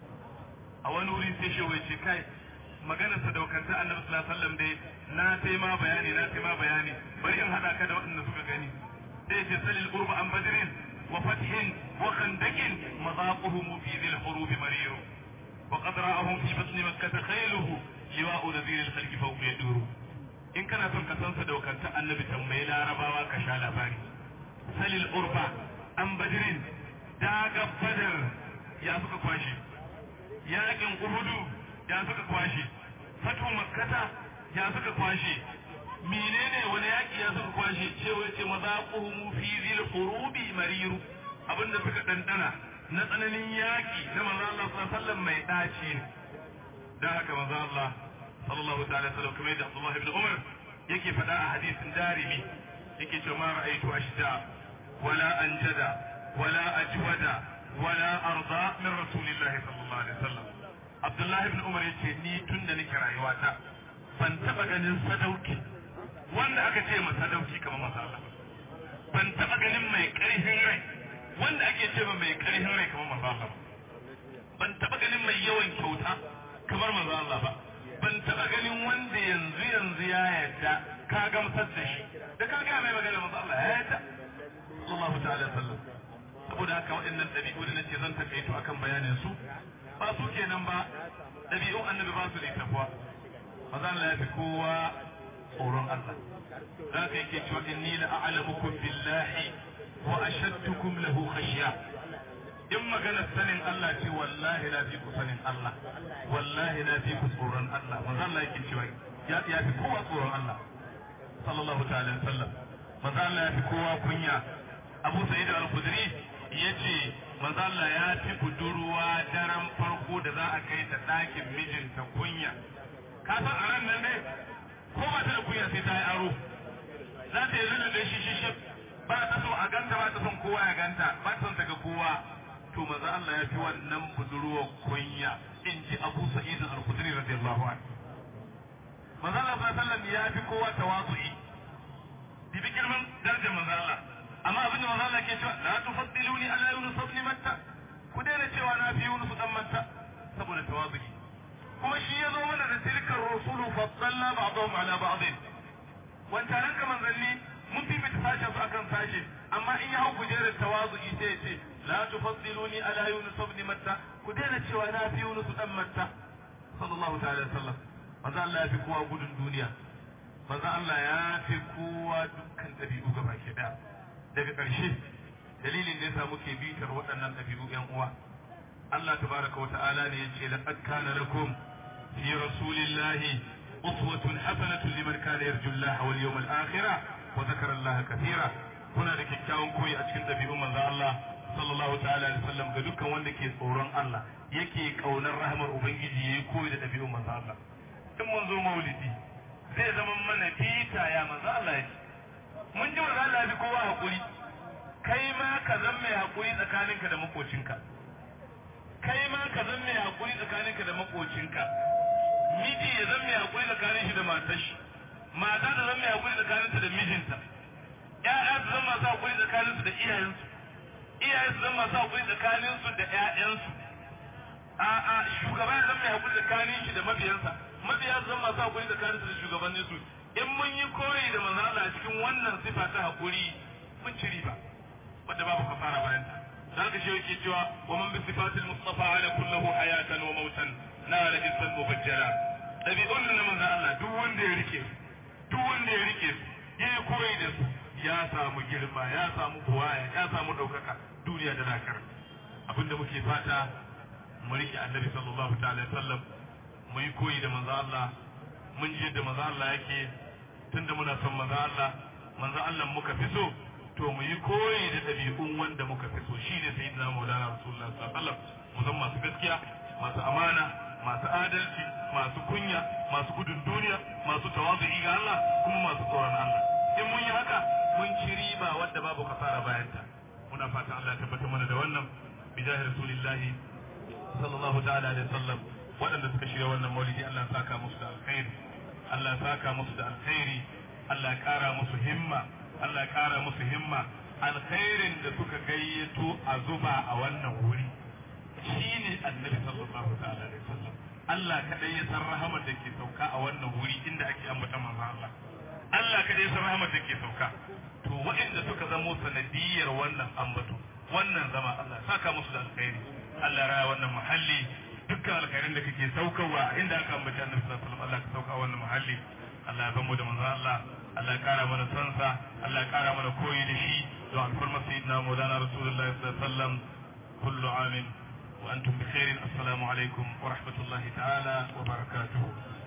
a wani wuri sai shi wai ce kai maganar sadaukanta annabi sallallahu alaihi wasallam dai na sai ma bayani na sai ma bayani bari in hada ka da waɗanda suka gani sai ce salil qurba an badrin wa fathin wa khandaqin madaquhum fi dhil hurub marir wa qad ra'ahum fi batni makkah khayluhu liwa'u nadhir al-khalq fawqa yaduru in kana son ka san sadaukanta annabi tambayi larabawa ka sha labari salil urba an badrin daga badar ya suka kwashe yakin uhudu ya suka kwashe fatu makkata ya suka kwashe menene wani yaki ya suka kwashe cewa ce mazaquhum fi zil hurubi mariru abinda suka dandana na tsananin yaki na manzo Allah sallallahu alaihi wasallam mai daci ne dan haka manzo Allah sallallahu ta'ala sallam kamar da Abdullah ibn Umar yake faɗa a hadisin darimi yake cewa ma ra'aytu ashda wala anjada wala ajwada wala arda min rasulillahi sallallahu alaihi wasallam Abdullah ibn Umar yace ni tun da nake rayuwata ban taba ganin sadauki wanda aka ce ma sadauki kamar manzo Allah ban taba ganin mai karfin rai wanda ake ce ma mai karfin rai kamar manzo Allah ban taba ganin mai yawan kyauta kamar manzo Allah ba ban taba ganin wanda yanzu yanzu ya yarda ka gamsar da shi da ka ga mai magana manzo Allah ya yarda sallallahu ta'ala sallam saboda haka waɗannan ɗabi'u da nace zan takaito akan bayanin su ba su kenan ba ɗabi'un annabi ba su da takwa maza Allah ya fi kowa tsoron Allah za ka yake cewa inni la a'lamukum billahi wa ashaddukum lahu khashya in magana sanin Allah ce wallahi na fi ku sanin Allah wallahi na fi ku tsoron Allah maza Allah yake cewa ya fi kowa tsoron Allah sallallahu ta'ala alaihi wasallam maza Allah ya fi kowa kunya Abu Sa'id al-Khudri yace manzo Allah ya fi budurwa daren farko da za a kai ta ɗakin mijinta kunya ka san a ran nan ne ko ba ta da kunya sai ta yi aro za ta yi rina da shi shi ba ta so a ganta ba ta son kowa ya ganta ba ta son ta ga kowa to manzo Allah ya fi wannan budurwa kunya in ji Abu Sa'id al-Khudri radiyallahu anhu manzo Allah sallallahu alaihi wasallam ya fi kowa tawazu'i bibi girman darajar manzo Allah amma abin da manzo Allah ke cewa la tufaddiluni ala yunus ibn matta ku daina cewa na fi yunus dan matta saboda tawazuki kuma shi ya zo mana da tilkar rusulu faddalna ba'dahum ala ba'd wancan ranka manzanni mun fifita sashen su akan sashe amma in ya hau kujerar tawazuki sai ya ce la tufaddiluni ala yunus ibn matta ku daina cewa na fi yunus dan matta sallallahu ta'ala alaihi wasallam manzo Allah ya fi kowa gudun duniya manzo Allah ya fi kowa dukkan dabi'u gaba ke daya daga ƙarshe dalilin da yasa muke bitar waɗannan ɗabi'u ƴan uwa Allah tabaraka wa ta'ala ne yace laqad kana lakum fi rasulillahi uswatun hasanatun liman kana yarju Allah wal yawmal akhir wa dhakara Allah kathira kuna da kyakkyawan koyi a cikin ɗabi'un manzo Allah sallallahu ta'ala alaihi wasallam ga dukkan wanda ke tsoron Allah yake kaunar rahmar ubangiji yayi koyi da ɗabi'un manzo Allah in mun zo maulidi zai zama mana bita ya manzo Allah yake mun ji manzo Allah bi kowa hakuri kai ma ka zan mai hakuri tsakaninka da makocinka kai ma ka zan mai hakuri tsakaninka da makocinka miji ya zan mai hakuri tsakanin shi da matar shi mata da zan mai hakuri tsakaninta da mijinta ƴaƴa su zan masu hakuri tsakaninsu da iyayensu iyaye su zan masu hakuri tsakaninsu da ƴaƴansu a'a shugaba ya zan mai hakuri tsakanin shi da mabiyansa mabiya su zan masu hakuri tsakaninsu da shugabanninsu in mun yi koyi da manzo Allah cikin wannan sifa ta hakuri mun ci riba wanda babu kafara bayan ta zaka shi yake cewa wa man bi sifatil mustafa ala kullahu hayatan wa mautan na la jinsan mubajjala dabi'un na manzo Allah duk wanda ya rike duk wanda ya rike ya yi koyi da su ya samu girma ya samu buwaya ya samu daukaka duniya da lakar abinda muke fata mu rike annabi sallallahu ta'ala alaihi wasallam mu yi koyi da manzo Allah mun ji yadda manzo Allah yake tunda muna son manzo Allah manzo Allah muka fi so to mu yi koyi da ɗabi'un wanda muka fi so shi ne sayyidina maulana rasulullah sallallahu alaihi wasallam mu zama masu gaskiya masu amana masu adalci masu kunya masu gudun duniya masu tawazu'i ga Allah kuma masu tsoron Allah in mun yi haka mun ci riba wadda babu kasara bayanta muna fatan Allah ya tabbatar mana da wannan bijahi rasulillahi sallallahu ta'ala alaihi wasallam waɗanda suka shirya wannan maulidi Allah ya saka musu da alkhairi Allah ya saka musu da alkhairi Allah ya kara musu himma Allah ya kara musu himma alkhairin da suka gayyato a zuba a wannan wuri shine annabi sallallahu ta'ala alaihi wasallam Allah kadai ya san rahamar da ke sauka a wannan wuri inda ake ambata manzo Allah Allah kadai ya san rahamar da ke sauka to waɗanda suka zamo sanadiyar wannan ambato wannan zama Allah saka musu da alkhairi Allah ya raya wannan muhalli dukkan alkhairin da kake saukarwa inda aka ambaci annabi sallallahu alaihi wasallam Allah ka sauka wannan muhalli Allah ya bamu da manzo Allah Allah ya kara mana sansa Allah ya kara mana koyi da shi don alfarma sayyidina maulana rasulullahi sallallahu alaihi wasallam kullu amin wa antum bi khairin assalamu alaikum wa rahmatullahi ta'ala wa barakatuh